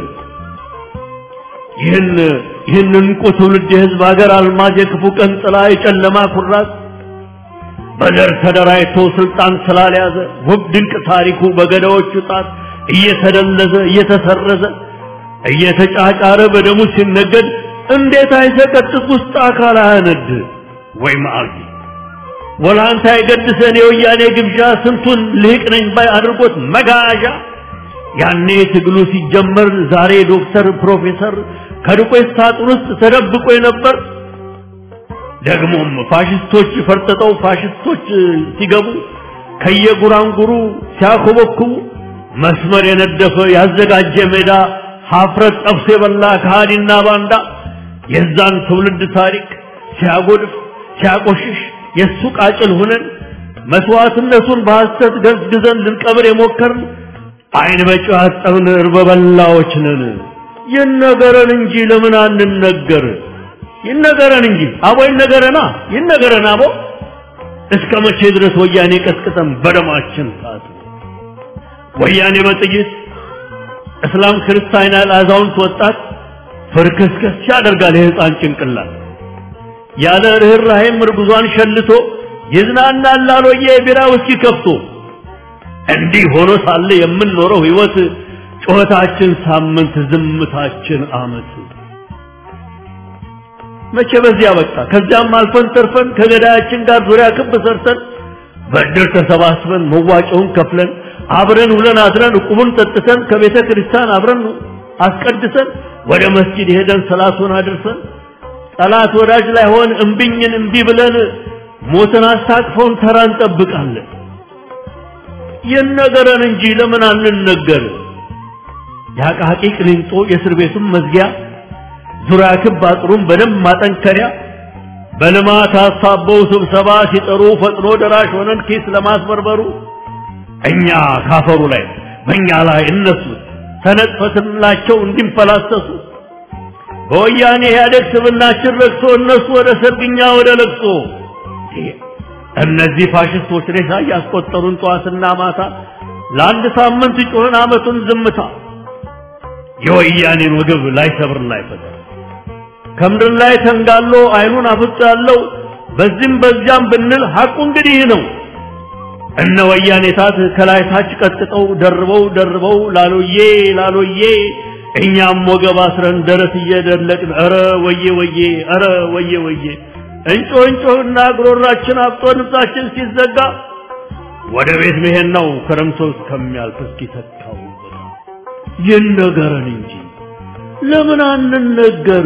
ይህን ይህን እንቁ ትውልድ የህዝብ ሀገር አልማዝ የክፉ ቀን ጥላ የጨለማ ኩራት በዘር ተደራጅቶ ስልጣን ስላልያዘ ውብ ድንቅ ታሪኩ በገዳዎቹ ጣት እየተደለዘ እየተሰረዘ እየተጫጫረ በደሙ ሲነገድ እንዴት አይሰቀጥጥ ውስጥ አካል አያነድ ወይ መዓልቲ ወላንታ የገድሰን የወያኔ ግብዣ ስንቱን ልህቅ ነኝ ባይ አድርጎት መጋዣ ያኔ ትግሉ ሲጀመር ዛሬ ዶክተር ፕሮፌሰር ከዱቄት ሳጥን ውስጥ ተደብቆ የነበር ደግሞም ፋሽስቶች ፈርጥጠው ፋሽስቶች ሲገቡ ከየጉራንጉሩ ሲያኮበኩቡ መስመር የነደፈ ያዘጋጀ ሜዳ ሀፍረት ጠብሶ የበላ ከሃዲና ባንዳ የዛን ትውልድ ታሪክ ሲያጎድፍ ሲያቆሽሽ የእሱ ቃጭል ሁነን መስዋዕትነቱን በሐሰት ገዝግዘን ልንቀብር የሞከርን አይን በጨው ያጠብን እርበ በላዎች ነን። ይነገረን እንጂ ለምን አንነገር? ይነገረን እንጂ አቦ ይነገረና ይነገረን አቦ እስከ መቼ ድረስ ወያኔ ቀስቅጠን በደማችን ሳት ወያኔ በጥይት እስላም ክርስቲያን ያለ አዛውንት ወጣት ፍርክስክስ ያደርጋል የህፃን ጭንቅላት ያለ ርኅራኄም እርጉዟን ሸልቶ ይዝናናል ላሎየ የቢራ ውስኪ ከፍቶ እንዲህ ሆኖ ሳለ የምንኖረው ህይወት ጩኸታችን ሳምንት ዝምታችን አመት መቼ በዚያ በቃ ከዚያም አልፈን ተርፈን ከገዳያችን ጋር ዙሪያ ክብ ሰርተን በእድር ተሰባስበን መዋጮውን ከፍለን አብረን ውለን አድረን ዕቁቡን ጠጥተን ከቤተ ክርስቲያን አብረን አስቀድሰን ወደ መስጂድ ሄደን ሰላቱን አድርሰን ጠላት ወዳጅ ላይ ሆን እምቢኝን እምቢ ብለን ሞትን አስታቅፈውን ተራ እንጠብቃለን። ይነገረን እንጂ ለምን አንነገር? የአቃቂ ቅሊንጦ የእስር ቤቱን መዝጊያ ዙሪያ ክብ አጥሩን በደንብ ማጠንከሪያ በልማት አሳበው ስብሰባ ሲጠሩ ፈጥኖ ደራሽ ሆነን ኪስ ለማስበርበሩ እኛ ካፈሩ ላይ በእኛ ላይ እነሱ ተነጥፈትላቸው እንዲንፈላሰሱ በወያኔ ኢህአዴግ ስብናችን ረክሶ እነሱ ወደ ሰርግኛ ወደ ለቅሶ እነዚህ ፋሽስቶች ሬሳ እያስቆጠሩን ጠዋትና ማታ ለአንድ ሳምንት ጮህን አመቱን ዝምታ የወያኔን ወገብ ላይ ሰብር ላይ ፈታ ከምድር ላይ ተንጋሎ አይኑን አፍጦ ያለው በዚህም በዚያም ብንል ሐቁ እንግዲህ ነው። እነ ወያኔ ታት ከላይ ታች ቀጥቅጠው ደርበው ደርበው ላሎዬ ላሎዬ እኛም ወገብ አስረን ደረት እየደለቅን ኧረ ወዬ ወዬ ኧረ ወዬ ወዬ እንጮህ እንጮህና ጉሮሯችን አብጦ ንብሳችን ሲዘጋ ወደ ቤት መሄድ ነው ክረምቶ እስከሚያልፍ እስኪተካው ይነገረን እንጂ ለምን አንነገር?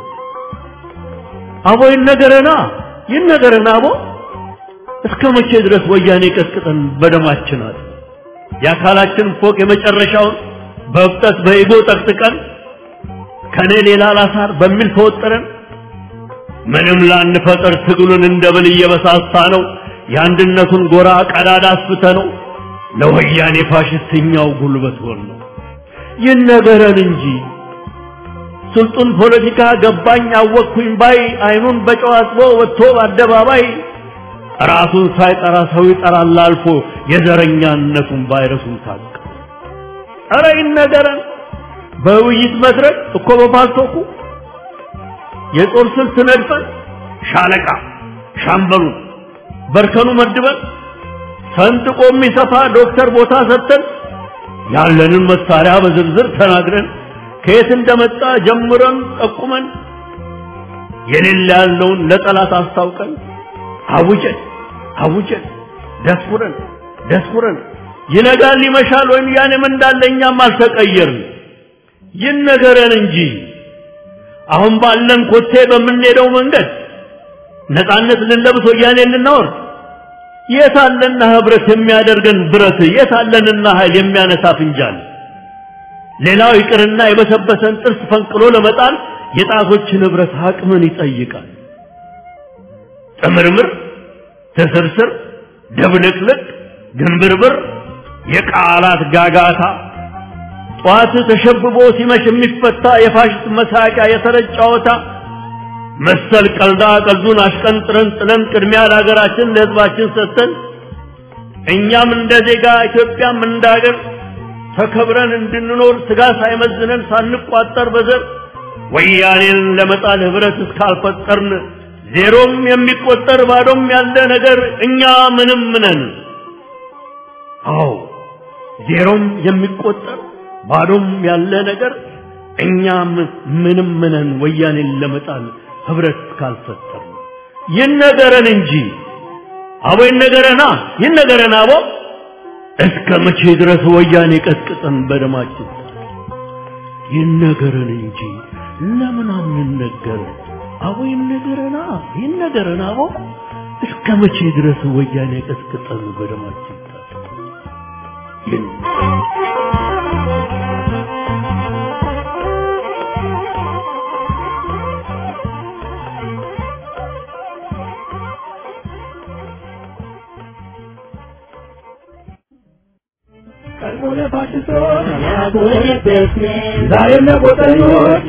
አቦ ይነገረና ይነገረና አቦ እስከ መቼ ድረስ ወያኔ ቀጥቅጠን በደማችን አለ የአካላችን ፎቅ የመጨረሻውን በእብጠት በኢጎ ጠቅጥቀን ከኔ ሌላ ላሳር በሚል ተወጠረን ምንም ላንፈጠር ትግሉን እንደ ብል እየበሳሳ ነው የአንድነቱን ጎራ ቀዳዳ አስፍተ ነው ለወያኔ ፋሽስትኛው ጉልበት ሆን ነው ይነገረን እንጂ ስልጡን ፖለቲካ ገባኝ አወቅኩኝ ባይ አይኑን በጨው አጥቦ ወጥቶ በአደባባይ ራሱን ሳይጠራ ሰው ይጠራል አልፎ የዘረኛነቱን ቫይረሱን ታቀ ኧረ ይነገረን በውይይት መድረክ እኮ በፓልቶኩ የጦር ስልት ነድፈን ሻለቃ ሻምበሉን በርከኑ መድበን ሰንጥቆ የሚሰፋ ዶክተር ቦታ ሰጥተን ያለንን መሳሪያ በዝርዝር ተናግረን ከየት እንደመጣ ጀምረን ጠቁመን የሌለ ያለውን ለጠላት አስታውቀን አውጀን አውጀን ደስኩረን ደስኩረን ይነጋል ይመሻል ወይም ያንም እንዳለ እኛም አልተቀየርን ይነገረን እንጂ አሁን ባለን ኮቴ በምንሄደው መንገድ ነፃነት ልንለብስ ወያኔ ልናወርድ የታለና ህብረት የሚያደርገን ብረት የታለንና ኃይል የሚያነሳ ፍንጃል ሌላው ይቅርና የበሰበሰን ጥርስ ፈንቅሎ ለመጣል የጣቶችን ህብረት አቅምን ይጠይቃል ጥምርምር ትስርስር ድብልቅልቅ ግንብርብር የቃላት ጋጋታ ጠዋት ተሸብቦ ሲመሽ የሚፈታ የፋሽስት መሳቂያ የተረጭ ጨዋታ መሰል ቀልዳ ቀልዱን አሽቀንጥረን ጥለን ቅድሚያ ለሀገራችን ለህዝባችን ሰጥተን እኛም እንደ ዜጋ ኢትዮጵያም እንደ ሀገር ተከብረን እንድንኖር ስጋ ሳይመዝነን ሳንቋጠር በዘር ወያኔን ለመጣል ህብረት እስካልፈጠርን ዜሮም የሚቆጠር ባዶም ያለ ነገር እኛ ምንም ነን። አዎ ዜሮም የሚቆጠር ባዶም ያለ ነገር እኛም ምንም ነን። ወያኔን ለመጣል ህብረት እስካልፈጠርን ይነገረን እንጂ አቦ ይነገረና ይነገረን አቦ እስከ መቼ ድረስ ወያኔ ቀጥቅጠን በደማችን ይነገረን እንጂ ለምን አንነገር? አቦ ይነገረና ይነገረን አቦ እስከ መቼ ድረስ ወያኔ ቀጥቅጠን በደማችን ዛሬም ለቆጠኞች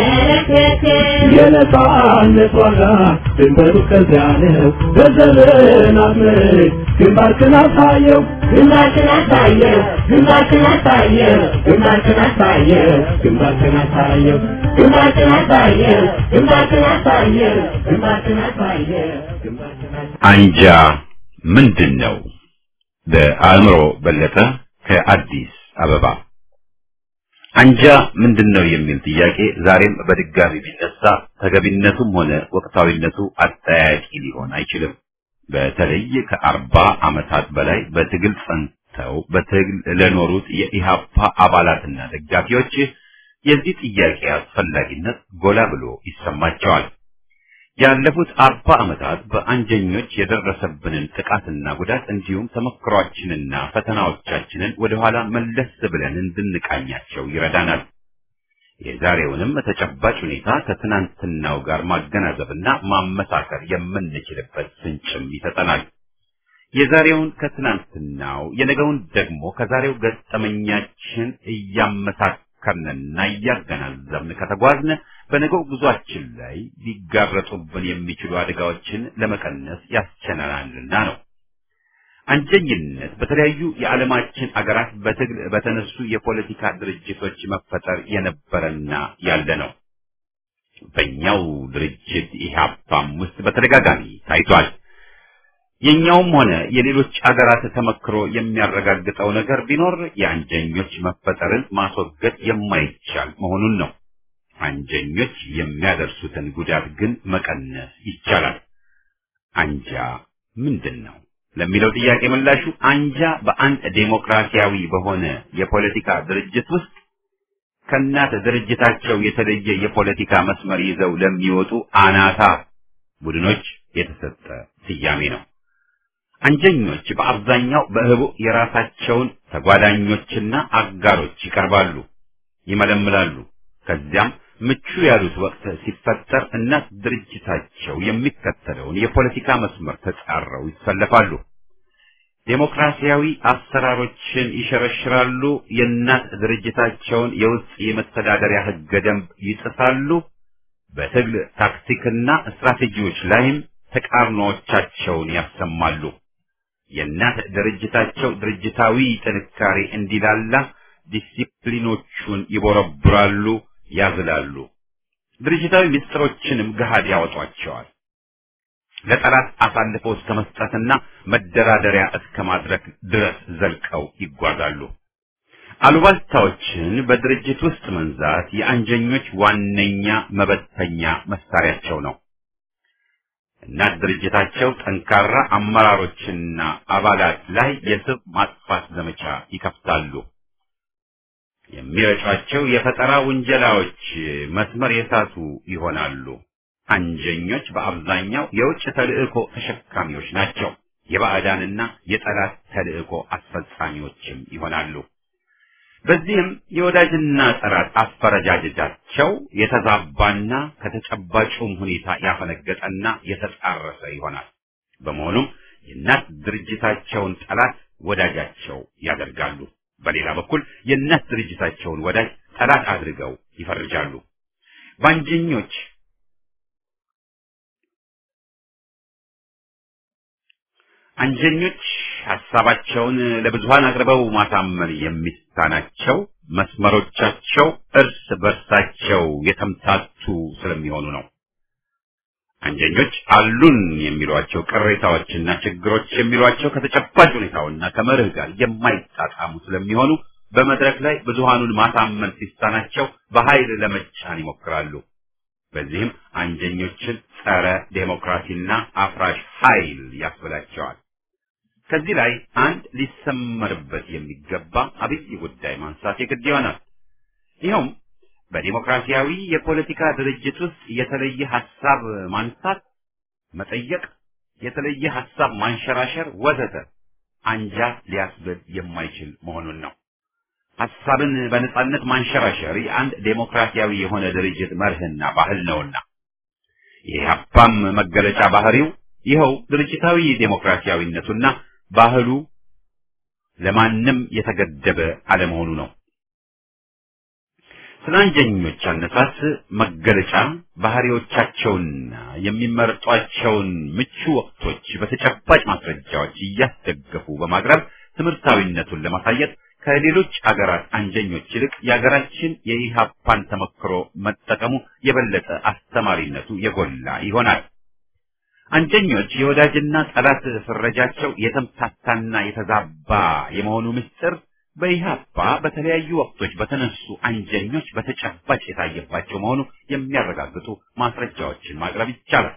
የነጻነት ዋጋ ድንበሩ ከዚያ ነው። በዘመናት ምርት ግንባርክን አሳየው ግንባርክን አሳየው ግንባርክን አሳየው ግንባርክን አሳየው ግንባርክን አሳየው ግንባርክን አሳየው ግንባርክን አሳየው ግንባርክን አሳየው ግንባርክን አሳየው አንጃ ምንድን ነው? በአእምሮ በለጠ ከአዲስ አበባ አንጃ ምንድን ነው የሚል ጥያቄ ዛሬም በድጋሚ ቢነሳ ተገቢነቱም ሆነ ወቅታዊነቱ አጠያያቂ ሊሆን አይችልም። በተለይ ከአርባ ዓመታት በላይ በትግል ጸንተው በትግል ለኖሩት የኢሃፓ አባላትና ደጋፊዎች የዚህ ጥያቄ አስፈላጊነት ጎላ ብሎ ይሰማቸዋል። ያለፉት አርባ ዓመታት በአንጀኞች የደረሰብንን ጥቃትና ጉዳት እንዲሁም ተመክሯችንና ፈተናዎቻችንን ወደኋላ መለስ ብለን እንድንቃኛቸው ይረዳናል። የዛሬውንም ተጨባጭ ሁኔታ ከትናንትናው ጋር ማገናዘብና ማመሳከር የምንችልበት ፍንጭም ይሰጠናል። የዛሬውን ከትናንትናው የነገውን ደግሞ ከዛሬው ገጠመኛችን እያመሳከርንና እያገናዘብን ከተጓዝን በነገው ጉዟችን ላይ ሊጋረጡብን የሚችሉ አደጋዎችን ለመቀነስ ያስችለናልና ነው። አንጀኝነት በተለያዩ የዓለማችን አገራት በትግል በተነሱ የፖለቲካ ድርጅቶች መፈጠር የነበረና ያለ ነው። በእኛው ድርጅት ኢህአፓም ውስጥ በተደጋጋሚ ታይቷል። የኛውም ሆነ የሌሎች አገራት ተመክሮ የሚያረጋግጠው ነገር ቢኖር የአንጀኞች መፈጠርን ማስወገድ የማይቻል መሆኑን ነው። አንጀኞች የሚያደርሱትን ጉዳት ግን መቀነስ ይቻላል። አንጃ ምንድን ነው ለሚለው ጥያቄ ምላሹ አንጃ በአንድ ዴሞክራሲያዊ በሆነ የፖለቲካ ድርጅት ውስጥ ከእናት ድርጅታቸው የተለየ የፖለቲካ መስመር ይዘው ለሚወጡ አናታ ቡድኖች የተሰጠ ስያሜ ነው። አንጀኞች በአብዛኛው በህቡ የራሳቸውን ተጓዳኞችና አጋሮች ይቀርባሉ፣ ይመለምላሉ። ከዚያም ምቹ ያሉት ወቅት ሲፈጠር እናት ድርጅታቸው የሚከተለውን የፖለቲካ መስመር ተጻረው ይሰለፋሉ። ዴሞክራሲያዊ አሰራሮችን ይሸረሽራሉ። የእናት ድርጅታቸውን የውስጥ የመተዳደሪያ ህገ ደንብ ይጥሳሉ። በትግል ታክቲክና ስትራቴጂዎች ላይም ተቃርኖዎቻቸውን ያሰማሉ። የእናት ድርጅታቸው ድርጅታዊ ጥንካሬ እንዲላላ ዲሲፕሊኖቹን ይቦረብራሉ፣ ያዝላሉ። ድርጅታዊ ምስጢሮችንም ገሃድ ያወጧቸዋል። ለጠላት አሳልፈው እስከ መስጠትና መደራደሪያ እስከ ማድረግ ድረስ ዘልቀው ይጓዛሉ። አሉባልታዎችን በድርጅት ውስጥ መንዛት የአንጀኞች ዋነኛ መበተኛ መሳሪያቸው ነው። እናት ድርጅታቸው ጠንካራ አመራሮችና አባላት ላይ የስብ ማጥፋት ዘመቻ ይከፍታሉ። የሚረጯቸው የፈጠራ ውንጀላዎች መስመር የሳቱ ይሆናሉ። አንጀኞች በአብዛኛው የውጭ ተልእኮ ተሸካሚዎች ናቸው። የባዕዳንና የጠላት ተልእኮ አስፈጻሚዎችም ይሆናሉ። በዚህም የወዳጅና ጠላት አፈረጃጀታቸው የተዛባና ከተጨባጩም ሁኔታ ያፈነገጠና የተጣረሰ ይሆናል። በመሆኑም የእናት ድርጅታቸውን ጠላት ወዳጃቸው ያደርጋሉ። በሌላ በኩል የእናት ድርጅታቸውን ወዳጅ ጠላት አድርገው ይፈርጃሉ። ባንጀኞች አንጀኞች ሀሳባቸውን ለብዙሃን አቅርበው ማሳመን የሚሳናቸው መስመሮቻቸው እርስ በርሳቸው የተምታቱ ስለሚሆኑ ነው። አንጀኞች አሉን የሚሏቸው ቅሬታዎችና ችግሮች የሚሏቸው ከተጨባጭ ሁኔታውና ከመርህ ጋር የማይጣጣሙ ስለሚሆኑ በመድረክ ላይ ብዙሃኑን ማሳመን ሲሳናቸው በኃይል ለመጫን ይሞክራሉ። በዚህም አንጀኞችን ጸረ ዴሞክራሲና አፍራሽ ኃይል ያስብላቸዋል። ከዚህ ላይ አንድ ሊሰመርበት የሚገባ አብይ ጉዳይ ማንሳት የግድ ይሆናል። ይኸውም በዲሞክራሲያዊ የፖለቲካ ድርጅት ውስጥ የተለየ ሐሳብ ማንሳት፣ መጠየቅ፣ የተለየ ሐሳብ ማንሸራሸር ወዘተ አንጃ ሊያስብል የማይችል መሆኑን ነው። ሐሳብን በነጻነት ማንሸራሸር የአንድ ዴሞክራሲያዊ የሆነ ድርጅት መርህና ባህል ነውና የኢህአፓም መገለጫ ባህሪው ይኸው ድርጅታዊ ዴሞክራሲያዊነቱና ባህሉ ለማንም የተገደበ አለመሆኑ ነው። ስለ አንጀኞች አነሳስ መገለጫ ባህሪዎቻቸውና የሚመርጧቸውን ምቹ ወቅቶች በተጨባጭ ማስረጃዎች እያስደገፉ በማቅረብ ትምህርታዊነቱን ለማሳየት ከሌሎች አገራት አንጀኞች ይልቅ የሀገራችን የኢህአፓን ተመክሮ መጠቀሙ የበለጠ አስተማሪነቱ የጎላ ይሆናል። አንጀኞች የወዳጅና ጠላት ፍረጃቸው የተምታታና የተዛባ የመሆኑ ምስጢር በኢህአፓ በተለያዩ ወቅቶች በተነሱ አንጀኞች በተጨባጭ የታየባቸው መሆኑ የሚያረጋግጡ ማስረጃዎችን ማቅረብ ይቻላል።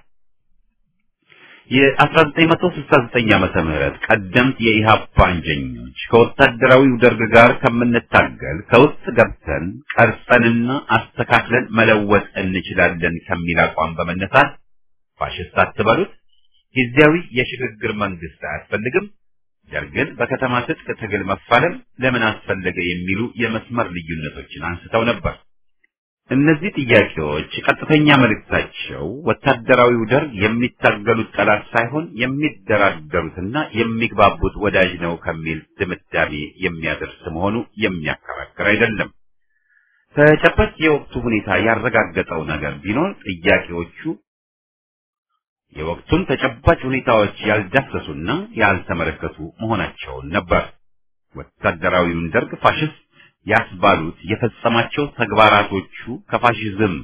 የ1969 ዓመተ ምህረት ቀደምት የኢህአፓ አንጀኞች ከወታደራዊው ደርግ ጋር ከምንታገል ከውስጥ ገብተን ቀርጸንና አስተካክለን መለወጥ እንችላለን ከሚል አቋም በመነሳት ፋሽስት አትበሉት፣ ጊዜያዊ የሽግግር መንግስት አያስፈልግም፣ ደርግን በከተማ ትጥቅ ትግል መፋለም ለምን አስፈለገ የሚሉ የመስመር ልዩነቶችን አንስተው ነበር። እነዚህ ጥያቄዎች ቀጥተኛ መልእክታቸው ወታደራዊው ደርግ የሚታገሉት ጠላት ሳይሆን የሚደራደሩትና የሚግባቡት ወዳጅ ነው ከሚል ድምዳሜ የሚያደርስ መሆኑ የሚያከራክር አይደለም። ተጨባጭ የወቅቱ ሁኔታ ያረጋገጠው ነገር ቢኖር ጥያቄዎቹ የወቅቱን ተጨባጭ ሁኔታዎች ያልዳሰሱና ያልተመለከቱ መሆናቸውን ነበር። ወታደራዊውን ደርግ ፋሽስት ያስባሉት የፈጸማቸው ተግባራቶቹ ከፋሽዝም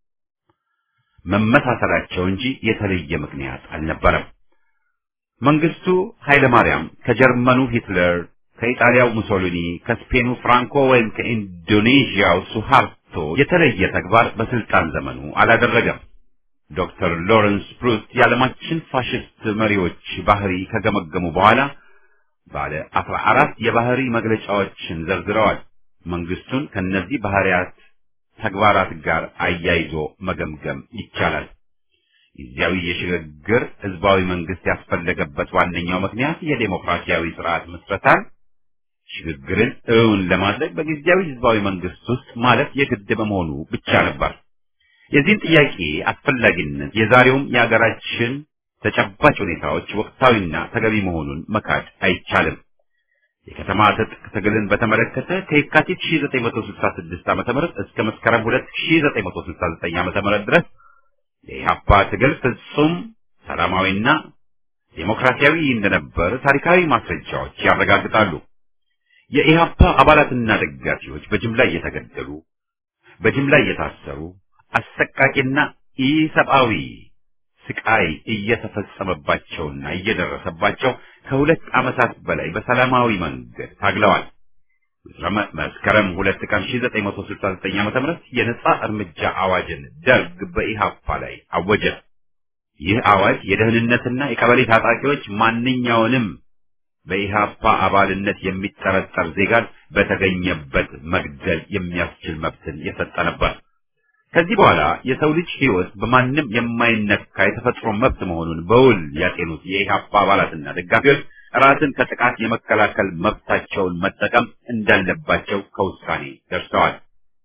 መመሳሰላቸው እንጂ የተለየ ምክንያት አልነበረም። መንግስቱ ኃይለ ማርያም ከጀርመኑ ሂትለር፣ ከኢጣሊያው ሙሶሊኒ፣ ከስፔኑ ፍራንኮ ወይም ከኢንዶኔዥያው ሱሃርቶ የተለየ ተግባር በስልጣን ዘመኑ አላደረገም። ዶክተር ሎረንስ ፕሩስት የዓለማችን ፋሽስት መሪዎች ባህሪ ከገመገሙ በኋላ ባለ አስራ አራት የባህሪ መግለጫዎችን ዘርዝረዋል። መንግስቱን ከነዚህ ባህሪያት ተግባራት ጋር አያይዞ መገምገም ይቻላል። ጊዜያዊ የሽግግር ህዝባዊ መንግስት ያስፈለገበት ዋነኛው ምክንያት የዴሞክራሲያዊ ስርዓት ምስረታን ሽግግርን እውን ለማድረግ በጊዜያዊ ህዝባዊ መንግስት ውስጥ ማለት የግድ በመሆኑ ብቻ ነበር። የዚህን ጥያቄ አስፈላጊነት የዛሬውም የሀገራችን ተጨባጭ ሁኔታዎች ወቅታዊና ተገቢ መሆኑን መካድ አይቻልም። የከተማ ትጥቅ ትግልን በተመለከተ ከየካቲት 1966 ዓ.ም እስከ መስከረም 2969 ዓ.ም ድረስ የኢህአፓ ትግል ፍጹም ሰላማዊና ዴሞክራሲያዊ እንደነበር ታሪካዊ ማስረጃዎች ያረጋግጣሉ። የኢህአፓ አባላትና ደጋፊዎች በጅምላ እየተገደሉ፣ በጅምላ እየታሰሩ፣ አሰቃቂና ኢሰብአዊ ስቃይ እየተፈጸመባቸውና እየደረሰባቸው ከሁለት ዓመታት በላይ በሰላማዊ መንገድ ታግለዋል። መስከረም ሁለት ቀን 1969 ዓ.ም የነጻ እርምጃ አዋጅን ደርግ በኢሃፓ ላይ አወጀ። ይህ አዋጅ የደህንነትና የቀበሌ ታጣቂዎች ማንኛውንም በኢሃፓ አባልነት የሚጠረጠር ዜጋን በተገኘበት መግደል የሚያስችል መብትን የሰጠ ነበር። ከዚህ በኋላ የሰው ልጅ ሕይወት በማንም የማይነካ የተፈጥሮ መብት መሆኑን በውል ያጤኑት የኢህአፓ አባላትና ደጋፊዎች ራስን ከጥቃት የመከላከል መብታቸውን መጠቀም እንዳለባቸው ከውሳኔ ደርሰዋል።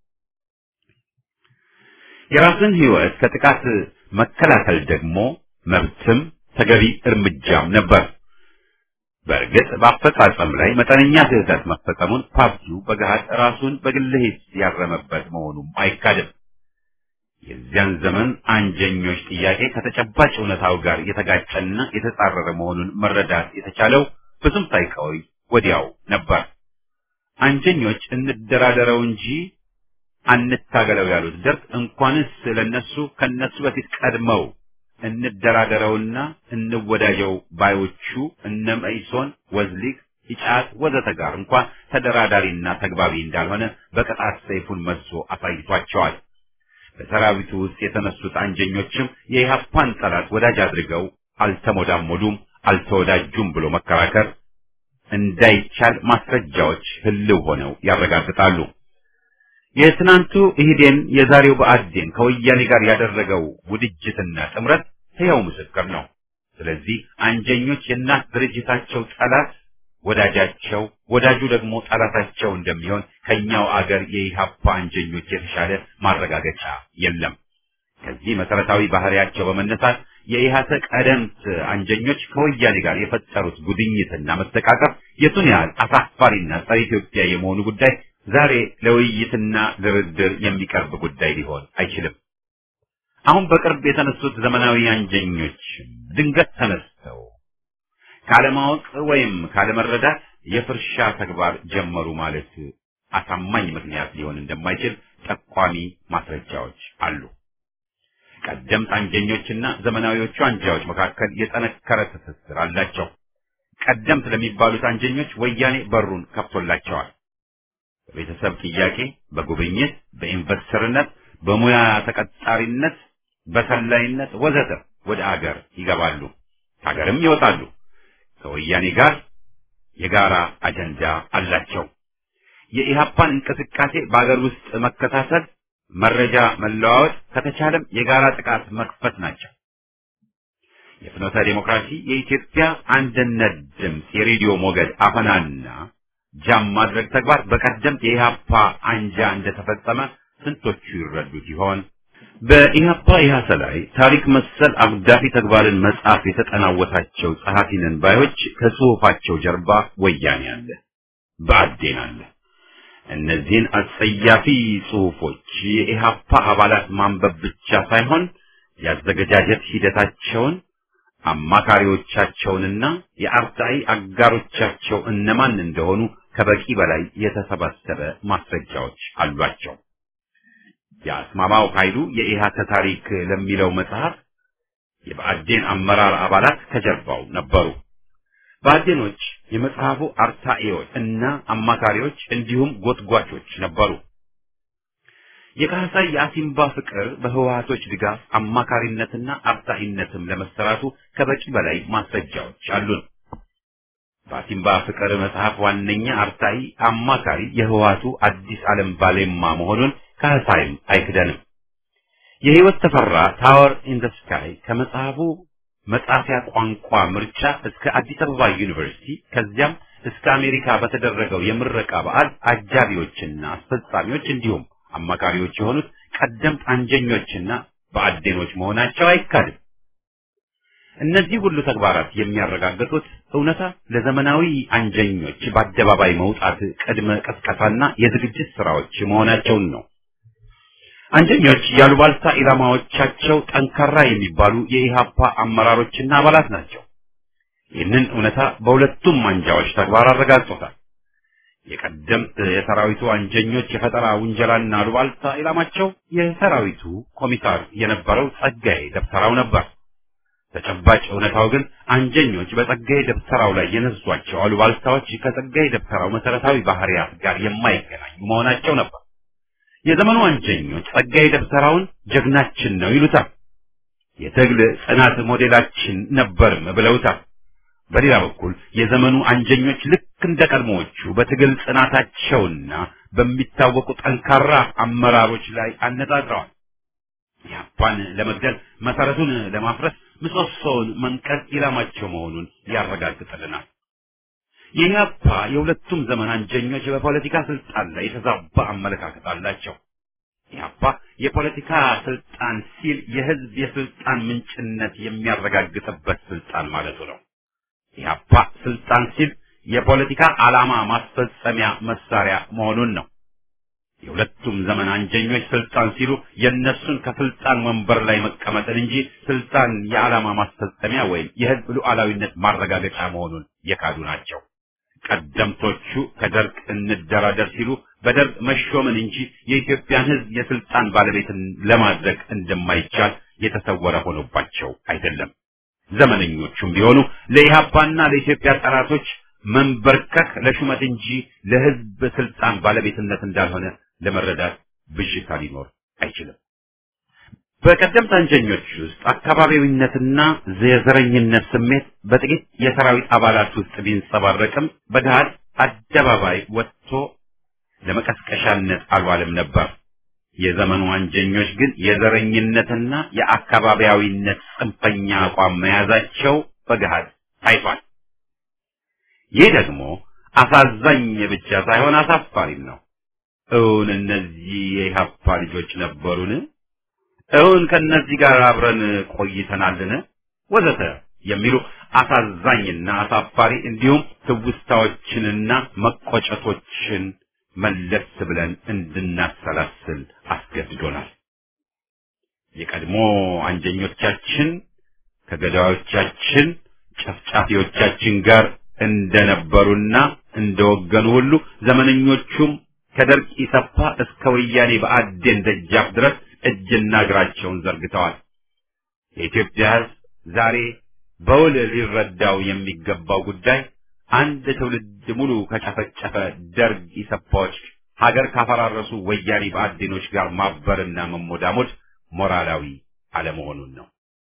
የራስን ሕይወት ከጥቃት መከላከል ደግሞ መብትም ተገቢ እርምጃም ነበር። በእርግጥ በአፈጻጸም ላይ መጠነኛ ስህተት መፈጸሙን ፓርቲው በገሃድ ራሱን በግል ሂስ ያረመበት መሆኑም አይካድም። የዚያን ዘመን አንጀኞች ጥያቄ ከተጨባጭ እውነታው ጋር የተጋጨና የተጻረረ መሆኑን መረዳት የተቻለው ብዙም ሳይቆይ ወዲያው ነበር። አንጀኞች እንደራደረው እንጂ አንታገለው ያሉት ደርግ እንኳንስ ለነሱ ከነሱ በፊት ቀድመው እንደራደረውና እንወዳጀው ባዮቹ እነ መኢሶን፣ ወዝሊግ፣ ኢጫት ወዘተ ጋር እንኳን ተደራዳሪና ተግባቢ እንዳልሆነ በቅጣት ሰይፉን መዞ አሳይቷቸዋል። በሰራዊቱ ውስጥ የተነሱት አንጀኞችም የኢህአፓን ጠላት ወዳጅ አድርገው አልተሞዳሞዱም፣ አልተወዳጁም ብሎ መከራከር እንዳይቻል ማስረጃዎች ህልው ሆነው ያረጋግጣሉ። የትናንቱ ኢህዴን የዛሬው ብአዴን ከወያኔ ጋር ያደረገው ውድጅትና ጥምረት ሕያው ምስክር ነው። ስለዚህ አንጀኞች የእናት ድርጅታቸው ጠላት ወዳጃቸው፣ ወዳጁ ደግሞ ጠላታቸው እንደሚሆን ከኛው አገር የኢህአፓ አንጀኞች የተሻለ ማረጋገጫ የለም። ከዚህ መሰረታዊ ባህሪያቸው በመነሳት የኢህአተ ቀደምት አንጀኞች ከወያኔ ጋር የፈጠሩት ጉድኝትና መተቃቀፍ የቱን ያህል አሳፋሪና ጸረ ኢትዮጵያ የመሆኑ ጉዳይ ዛሬ ለውይይትና ድርድር የሚቀርብ ጉዳይ ሊሆን አይችልም። አሁን በቅርብ የተነሱት ዘመናዊ አንጀኞች ድንገት ተነስተው ካለማወቅ ወይም ካለመረዳት የፍርሻ ተግባር ጀመሩ ማለት አሳማኝ ምክንያት ሊሆን እንደማይችል ጠቋሚ ማስረጃዎች አሉ። ቀደምት አንጀኞችና ዘመናዊዎቹ አንጃዎች መካከል የጠነከረ ትስስር አላቸው። ቀደምት ለሚባሉት አንጀኞች ወያኔ በሩን ከፍቶላቸዋል። በቤተሰብ ጥያቄ፣ በጉብኝት፣ በኢንቨስተርነት፣ በሙያ ተቀጣሪነት፣ በሰላይነት ወዘተ ወደ አገር ይገባሉ፣ ከሀገርም ይወጣሉ። ከወያኔ ጋር የጋራ አጀንዳ አላቸው። የኢህአፓን እንቅስቃሴ በአገር ውስጥ መከታተል፣ መረጃ መለዋወጥ፣ ከተቻለም የጋራ ጥቃት መክፈት ናቸው። የፍኖተ ዲሞክራሲ የኢትዮጵያ አንድነት ድምፅ የሬዲዮ ሞገድ አፈናና ጃም ማድረግ ተግባር በቀደምት የኢህአፓ አንጃ እንደተፈጸመ ስንቶቹ ይረዱት ይሆን? በኢህአፓ ኢህአሰ ላይ ታሪክ መሰል አጉዳፊ ተግባርን መጻፍ የተጠናወታቸው ጸሐፊ ነን ባዮች ከጽሑፋቸው ጀርባ ወያኔ አለ፣ ብአዴን አለ። እነዚህን አጸያፊ ጽሑፎች የኢህአፓ አባላት ማንበብ ብቻ ሳይሆን ያዘገጃጀት ሂደታቸውን አማካሪዎቻቸውንና የአርታኢ አጋሮቻቸው እነማን እንደሆኑ ከበቂ በላይ የተሰባሰበ ማስረጃዎች አሏቸው። የአስማማው ኃይሉ የኢሃተ ታሪክ ለሚለው መጽሐፍ የብአዴን አመራር አባላት ከጀርባው ነበሩ። ብአዴኖች የመጽሐፉ አርታኢዎች እና አማካሪዎች እንዲሁም ጎትጓቾች ነበሩ። የካህሳይ የአሲምባ ፍቅር በህወሓቶች ድጋፍ አማካሪነትና አርታኢነትም ለመሰራቱ ከበቂ በላይ ማስረጃዎች አሉን። በአሲምባ ፍቅር መጽሐፍ ዋነኛ አርታኢ አማካሪ የህወሓቱ አዲስ ዓለም ባሌማ መሆኑን ካህሳይም አይክደንም። የህይወት ተፈራ ታወር ኢን ዘ ስካይ ከመጽሐፉ መጻፊያ ቋንቋ ምርጫ እስከ አዲስ አበባ ዩኒቨርሲቲ ከዚያም እስከ አሜሪካ በተደረገው የምረቃ በዓል አጃቢዎችና አስፈጻሚዎች እንዲሁም አማካሪዎች የሆኑት ቀደምት አንጀኞችና በአዴኖች መሆናቸው አይካድም። እነዚህ ሁሉ ተግባራት የሚያረጋግጡት እውነታ ለዘመናዊ አንጀኞች በአደባባይ መውጣት ቅድመ ቀስቀሳና የዝግጅት ስራዎች መሆናቸውን ነው። አንጀኞች ያሉባልታ ኢላማዎቻቸው ጠንካራ የሚባሉ የኢሃፓ አመራሮችና አባላት ናቸው። ይህንን እውነታ በሁለቱም አንጃዎች ተግባር አረጋግጦታል። የቀደምት የሰራዊቱ አንጀኞች የፈጠራ ውንጀላና አሉባልታ ኢላማቸው የሰራዊቱ ኮሚሳር የነበረው ጸጋዬ ደብተራው ነበር። ተጨባጭ እውነታው ግን አንጀኞች በጸጋዬ ደብተራው ላይ የነዟቸው አሉባልታዎች ከጸጋዬ ደብተራው መሰረታዊ ባህሪያት ጋር የማይገናኙ መሆናቸው ነበር። የዘመኑ አንጀኞች ጸጋዬ ደብተራውን ጀግናችን ነው ይሉታል። የትግል ጽናት ሞዴላችን ነበርም ብለውታል። በሌላ በኩል የዘመኑ አንጀኞች ልክ እንደ ቀድሞዎቹ በትግል ጽናታቸውና በሚታወቁ ጠንካራ አመራሮች ላይ አነጣጥረዋል። ኢህአፓን ለመግደል መሰረቱን ለማፍረስ ምሰሶውን መንቀል ኢላማቸው መሆኑን ያረጋግጥልናል። የኢህአፓ የሁለቱም ዘመን አንጀኞች በፖለቲካ ስልጣን ላይ የተዛባ አመለካከት አላቸው። ኢህአፓ የፖለቲካ ስልጣን ሲል የህዝብ የስልጣን ምንጭነት የሚያረጋግጥበት ስልጣን ማለቱ ነው። ኢህአፓ ስልጣን ሲል የፖለቲካ ዓላማ ማስፈጸሚያ መሳሪያ መሆኑን ነው። የሁለቱም ዘመን አንጀኞች ስልጣን ሲሉ የእነሱን ከስልጣን ወንበር ላይ መቀመጥን እንጂ ስልጣን የዓላማ ማስፈጸሚያ ወይም የህዝብ ሉዓላዊነት ማረጋገጫ መሆኑን የካዱ ናቸው። ቀደምቶቹ ከደርግ እንደራደር ሲሉ በደርግ መሾምን እንጂ የኢትዮጵያን ህዝብ የስልጣን ባለቤትን ለማድረግ እንደማይቻል የተሰወረ ሆኖባቸው አይደለም። ዘመነኞቹም ቢሆኑ ለኢህአፓና ለኢትዮጵያ ጠላቶች መንበርከክ ለሹመት እንጂ ለህዝብ ስልጣን ባለቤትነት እንዳልሆነ ለመረዳት ብዥታ ሊኖር አይችልም። በቀደምት አንጀኞች ውስጥ አካባቢዊነትና የዘረኝነት ስሜት በጥቂት የሰራዊት አባላት ውስጥ ቢንጸባረቅም በገሃድ አደባባይ ወጥቶ ለመቀስቀሻነት አልዋለም ነበር። የዘመኑ አንጀኞች ግን የዘረኝነትና የአካባቢያዊነት ጽንፈኛ አቋም መያዛቸው በገሃድ ታይቷል። ይህ ደግሞ አሳዛኝ ብቻ ሳይሆን አሳፋሪም ነው። እውን እነዚህ የኢህአፓ ልጆች ነበሩን? እውን ከነዚህ ጋር አብረን ቆይተናልን? ወዘተ የሚሉ አሳዛኝና አሳፋሪ እንዲሁም ትውስታዎችንና መቆጨቶችን መለስ ብለን እንድናሰላስል አስገድዶናል። የቀድሞ አንጀኞቻችን ከገዳዮቻችን ጨፍጫፊዎቻችን ጋር እንደነበሩና እንደወገኑ ሁሉ ዘመነኞቹም ከደርግ ኢሰፓ እስከ ወያኔ በአዴን ደጃፍ ድረስ እጅና እግራቸውን ዘርግተዋል። የኢትዮጵያ ሕዝብ ዛሬ በውል ሊረዳው የሚገባው ጉዳይ አንድ ትውልድ ሙሉ ከጨፈጨፈ ደርግ ኢሰፓዎች ሀገር ካፈራረሱ ወያኔ በአዴኖች ጋር ማበርና መሞዳሞድ ሞራላዊ አለመሆኑን ነው።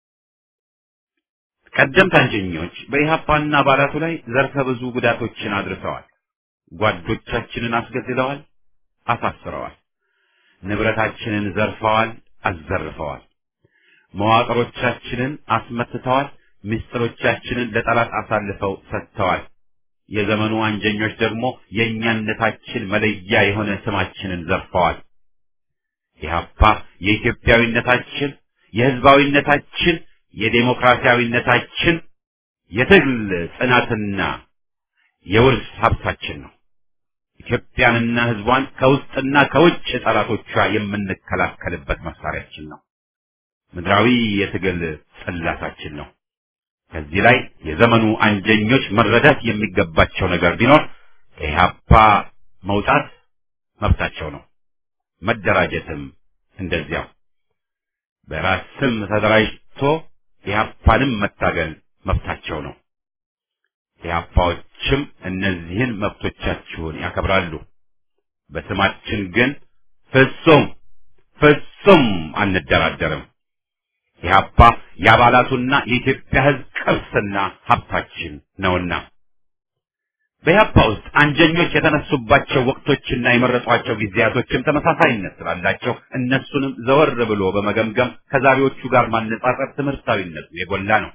ቀደምት አንጀኞች በኢህአፓና አባላቱ ላይ ዘርፈ ብዙ ጉዳቶችን አድርሰዋል። ጓዶቻችንን አስገድለዋል፣ አሳስረዋል። ንብረታችንን ዘርፈዋል፣ አዘርፈዋል። መዋቅሮቻችንን አስመትተዋል። ምስጢሮቻችንን ለጠላት አሳልፈው ሰጥተዋል። የዘመኑ አንጀኞች ደግሞ የእኛነታችን መለያ የሆነ ስማችንን ዘርፈዋል። ኢህአፓ የኢትዮጵያዊነታችን፣ የህዝባዊነታችን፣ የዴሞክራሲያዊነታችን የትግል ጽናትና የውርስ ሀብታችን ነው። ኢትዮጵያንና ህዝቧን ከውስጥና ከውጭ ጠላቶቿ የምንከላከልበት መሳሪያችን ነው። ምድራዊ የትግል ጽላታችን ነው። ከዚህ ላይ የዘመኑ አንጀኞች መረዳት የሚገባቸው ነገር ቢኖር ከኢህአፓ መውጣት መብታቸው ነው። መደራጀትም እንደዚያው። በራስ ስም ተደራጅቶ ኢህአፓንም መታገል መብታቸው ነው። ኢህአፓዎችም እነዚህን መብቶቻችሁን ያከብራሉ። በስማችን ግን ፍጹም ፍጹም አንደራደርም። ኢህአፓ የአባላቱና የኢትዮጵያ ህዝብ ቅርስና ሀብታችን ነውና በኢህአፓ ውስጥ አንጀኞች የተነሱባቸው ወቅቶችና የመረጧቸው ጊዜያቶችም ተመሳሳይነት ስላላቸው እነሱንም ዘወር ብሎ በመገምገም ከዛሬዎቹ ጋር ማነጻጸር ትምህርታዊነቱ የጎላ ነው።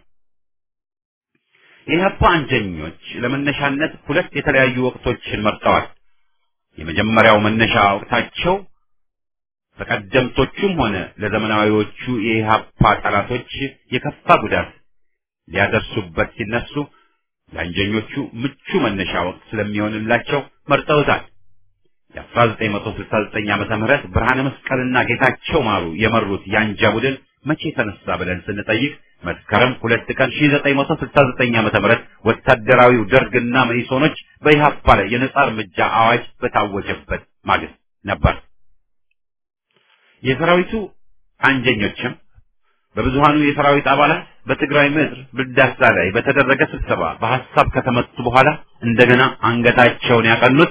የኢህአፓ አንጀኞች ለመነሻነት ሁለት የተለያዩ ወቅቶችን መርጠዋል። የመጀመሪያው መነሻ ወቅታቸው በቀደምቶቹም ሆነ ለዘመናዊዎቹ የኢህአፓ ጠላቶች የከፋ ጉዳት ሊያደርሱበት ሲነሱ ለአንጀኞቹ ምቹ መነሻ ወቅት ስለሚሆንላቸው መርጠውታል። የ1969 ዓመተ ምህረት ብርሃነ መስቀልና ጌታቸው ማሩ የመሩት የአንጃ ቡድን መቼ ተነሳ ብለን ስንጠይቅ መስከረም ሁለት ቀን 1969 ዓመተ ምህረት ወታደራዊው ደርግና መኢሶኖች በኢህአፓ ላይ የነጻ እርምጃ አዋጅ በታወጀበት ማግስት ነበር። የሰራዊቱ አንጀኞችም በብዙሃኑ የሰራዊት አባላት በትግራይ ምድር ብልዳሳ ላይ በተደረገ ስብሰባ በሐሳብ ከተመቱ በኋላ እንደገና አንገታቸውን ያቀኑት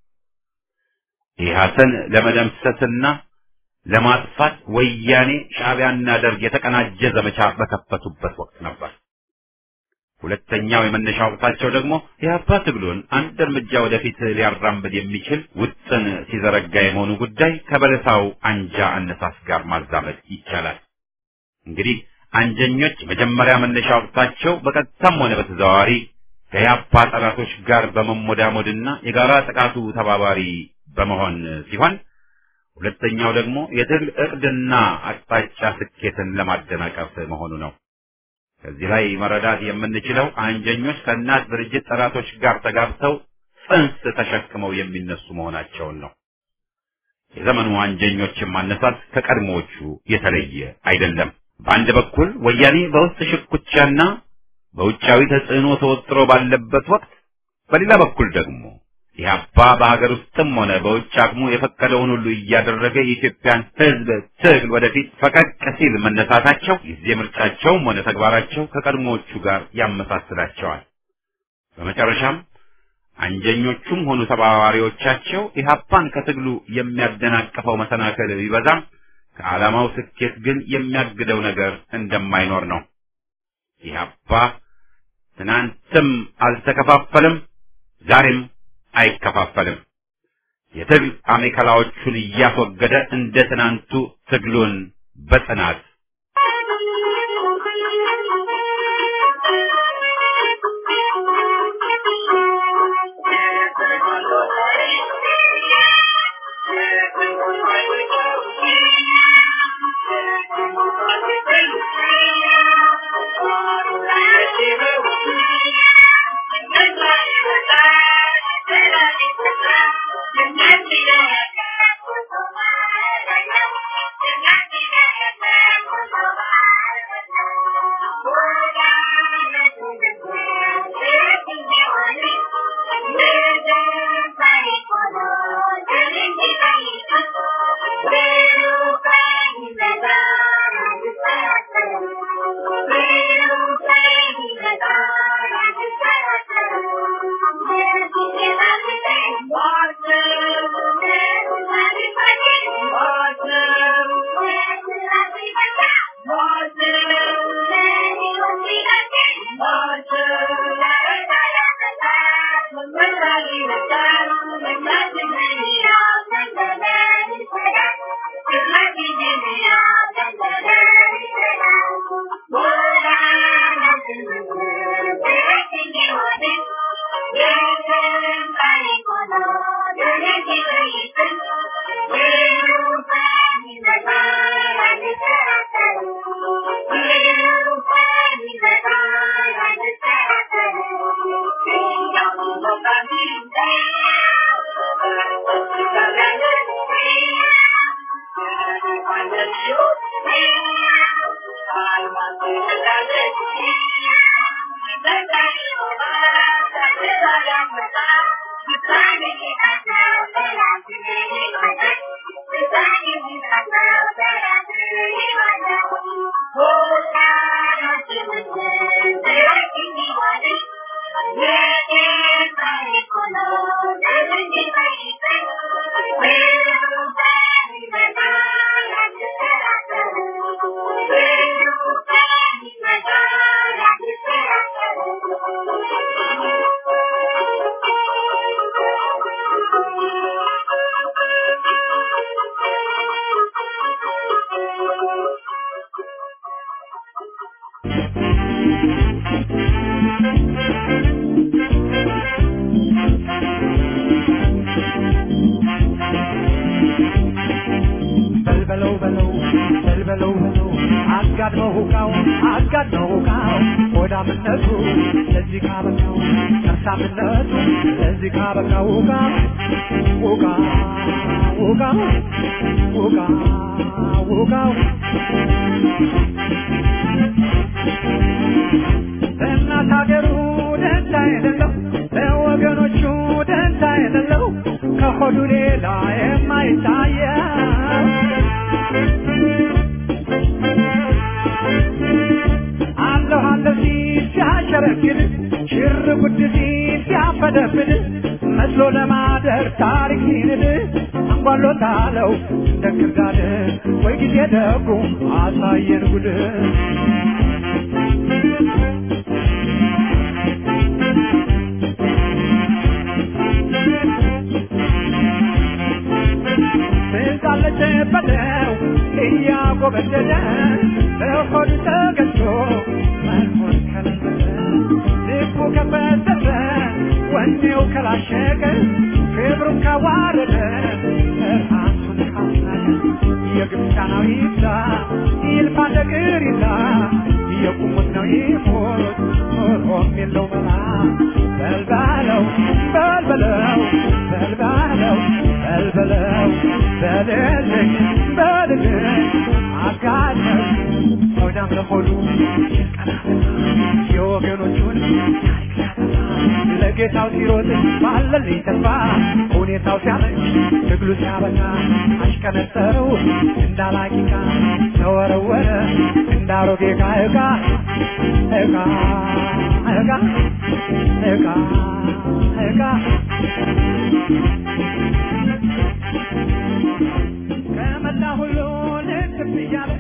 ኢህአሰን ለመደምሰስና ለማጥፋት ወያኔ ሻዕቢያና ደርግ የተቀናጀ ዘመቻ በከፈቱበት ወቅት ነበር። ሁለተኛው የመነሻ ወቅታቸው ደግሞ የአባ ትግሉን አንድ እርምጃ ወደፊት ሊያራምድ የሚችል ውጥን ሲዘረጋ የመሆኑ ጉዳይ ከበለሳው አንጃ አነሳስ ጋር ማዛመድ ይቻላል። እንግዲህ አንጀኞች መጀመሪያ መነሻ ወቅታቸው በቀጥታም ሆነ በተዘዋዋሪ ከያፓ ጠላቶች ጋር በመሞዳሞድና የጋራ ጥቃቱ ተባባሪ በመሆን ሲሆን ሁለተኛው ደግሞ የትግል እቅድና አቅጣጫ ስኬትን ለማደናቀፍ መሆኑ ነው። ከዚህ ላይ መረዳት የምንችለው አንጀኞች ከእናት ድርጅት ጠላቶች ጋር ተጋብተው ጽንስ ተሸክመው የሚነሱ መሆናቸውን ነው። የዘመኑ አንጀኞችን ማነሳት ከቀድሞዎቹ የተለየ አይደለም። በአንድ በኩል ወያኔ በውስጥ ሽኩቻና በውጫዊ ተጽዕኖ ተወጥሮ ባለበት ወቅት፣ በሌላ በኩል ደግሞ ኢህአፓ በሀገር ውስጥም ሆነ በውጭ አቅሙ የፈቀደውን ሁሉ እያደረገ የኢትዮጵያን ሕዝብ ትግል ወደፊት ፈቀቅ ሲል መነሳታቸው ጊዜ ምርጫቸውም ሆነ ተግባራቸው ከቀድሞዎቹ ጋር ያመሳስላቸዋል። በመጨረሻም አንጀኞቹም ሆኑ ተባባሪዎቻቸው ኢህአፓን ከትግሉ የሚያደናቅፈው መሰናክል ቢበዛም ከዓላማው ስኬት ግን የሚያግደው ነገር እንደማይኖር ነው። ኢህአፓ ትናንትም አልተከፋፈለም፣ ዛሬም አይከፋፈልም። የትግል አሜከላዎቹን እያስወገደ እንደ ትናንቱ ትግሉን በጽናት በልበለው በለው በልበለው በለው አጋድመው ሁቃው አጋድመው ሁቃው ሆዳምነቱ ለዚህ ካበቃው ከርሳምነቱ ለዚህ ካበቃው ሁቃ ሁቃ ሁቃ ሁቃ ሁቃው ለእናት ሀገሩ ደንታ የሌለው ለወገኖቹ ደንታ የሌለው ከሆዱ ሌላ የማይታየው አለሁ አለሁ ሲል ሲያሸረግድ ሽር ጉድ ሲል ሲያፈደፍድ መስሎ ለማደር ታሪክ ሲንድ አንጓሎታለው እንደ ክርዳድ ወይ ጊዜ ደጉ አሳየን ጉድ ትዛለች በለው እያጎበደደ በሆድ ተገዝቶ መኖር ከለመደ ልቡ ከፈተተ ወኔው ከላሸቀ ክብሩን ካዋረደ ራሱን ካስናቀ የግብፃናዊ ይብዛ ይልፋ ነገር ይላ የቁሙት ነው ይሞት ኖሮም የለው መላ በልባለው በልበለው በልባለው በልበለው በልልኝ በልልኝ አጋለኝ ሆዳም ለሆዱ የወገኖቹን ታሪክ ሲያጠፋ ለጌታው ሲሮጥ ባለልኝ ተስፋ ሁኔታው ሲያመች ትግሉ ሲያበቃ አሽቀነጠረው እንዳላቂቃ ተወረወረ እንዳሮጌ ዕቃ ዕቃ ዕቃ ዕቃ ዕቃ ዕቃ ከመላ ሁሉ ልትብ እያለ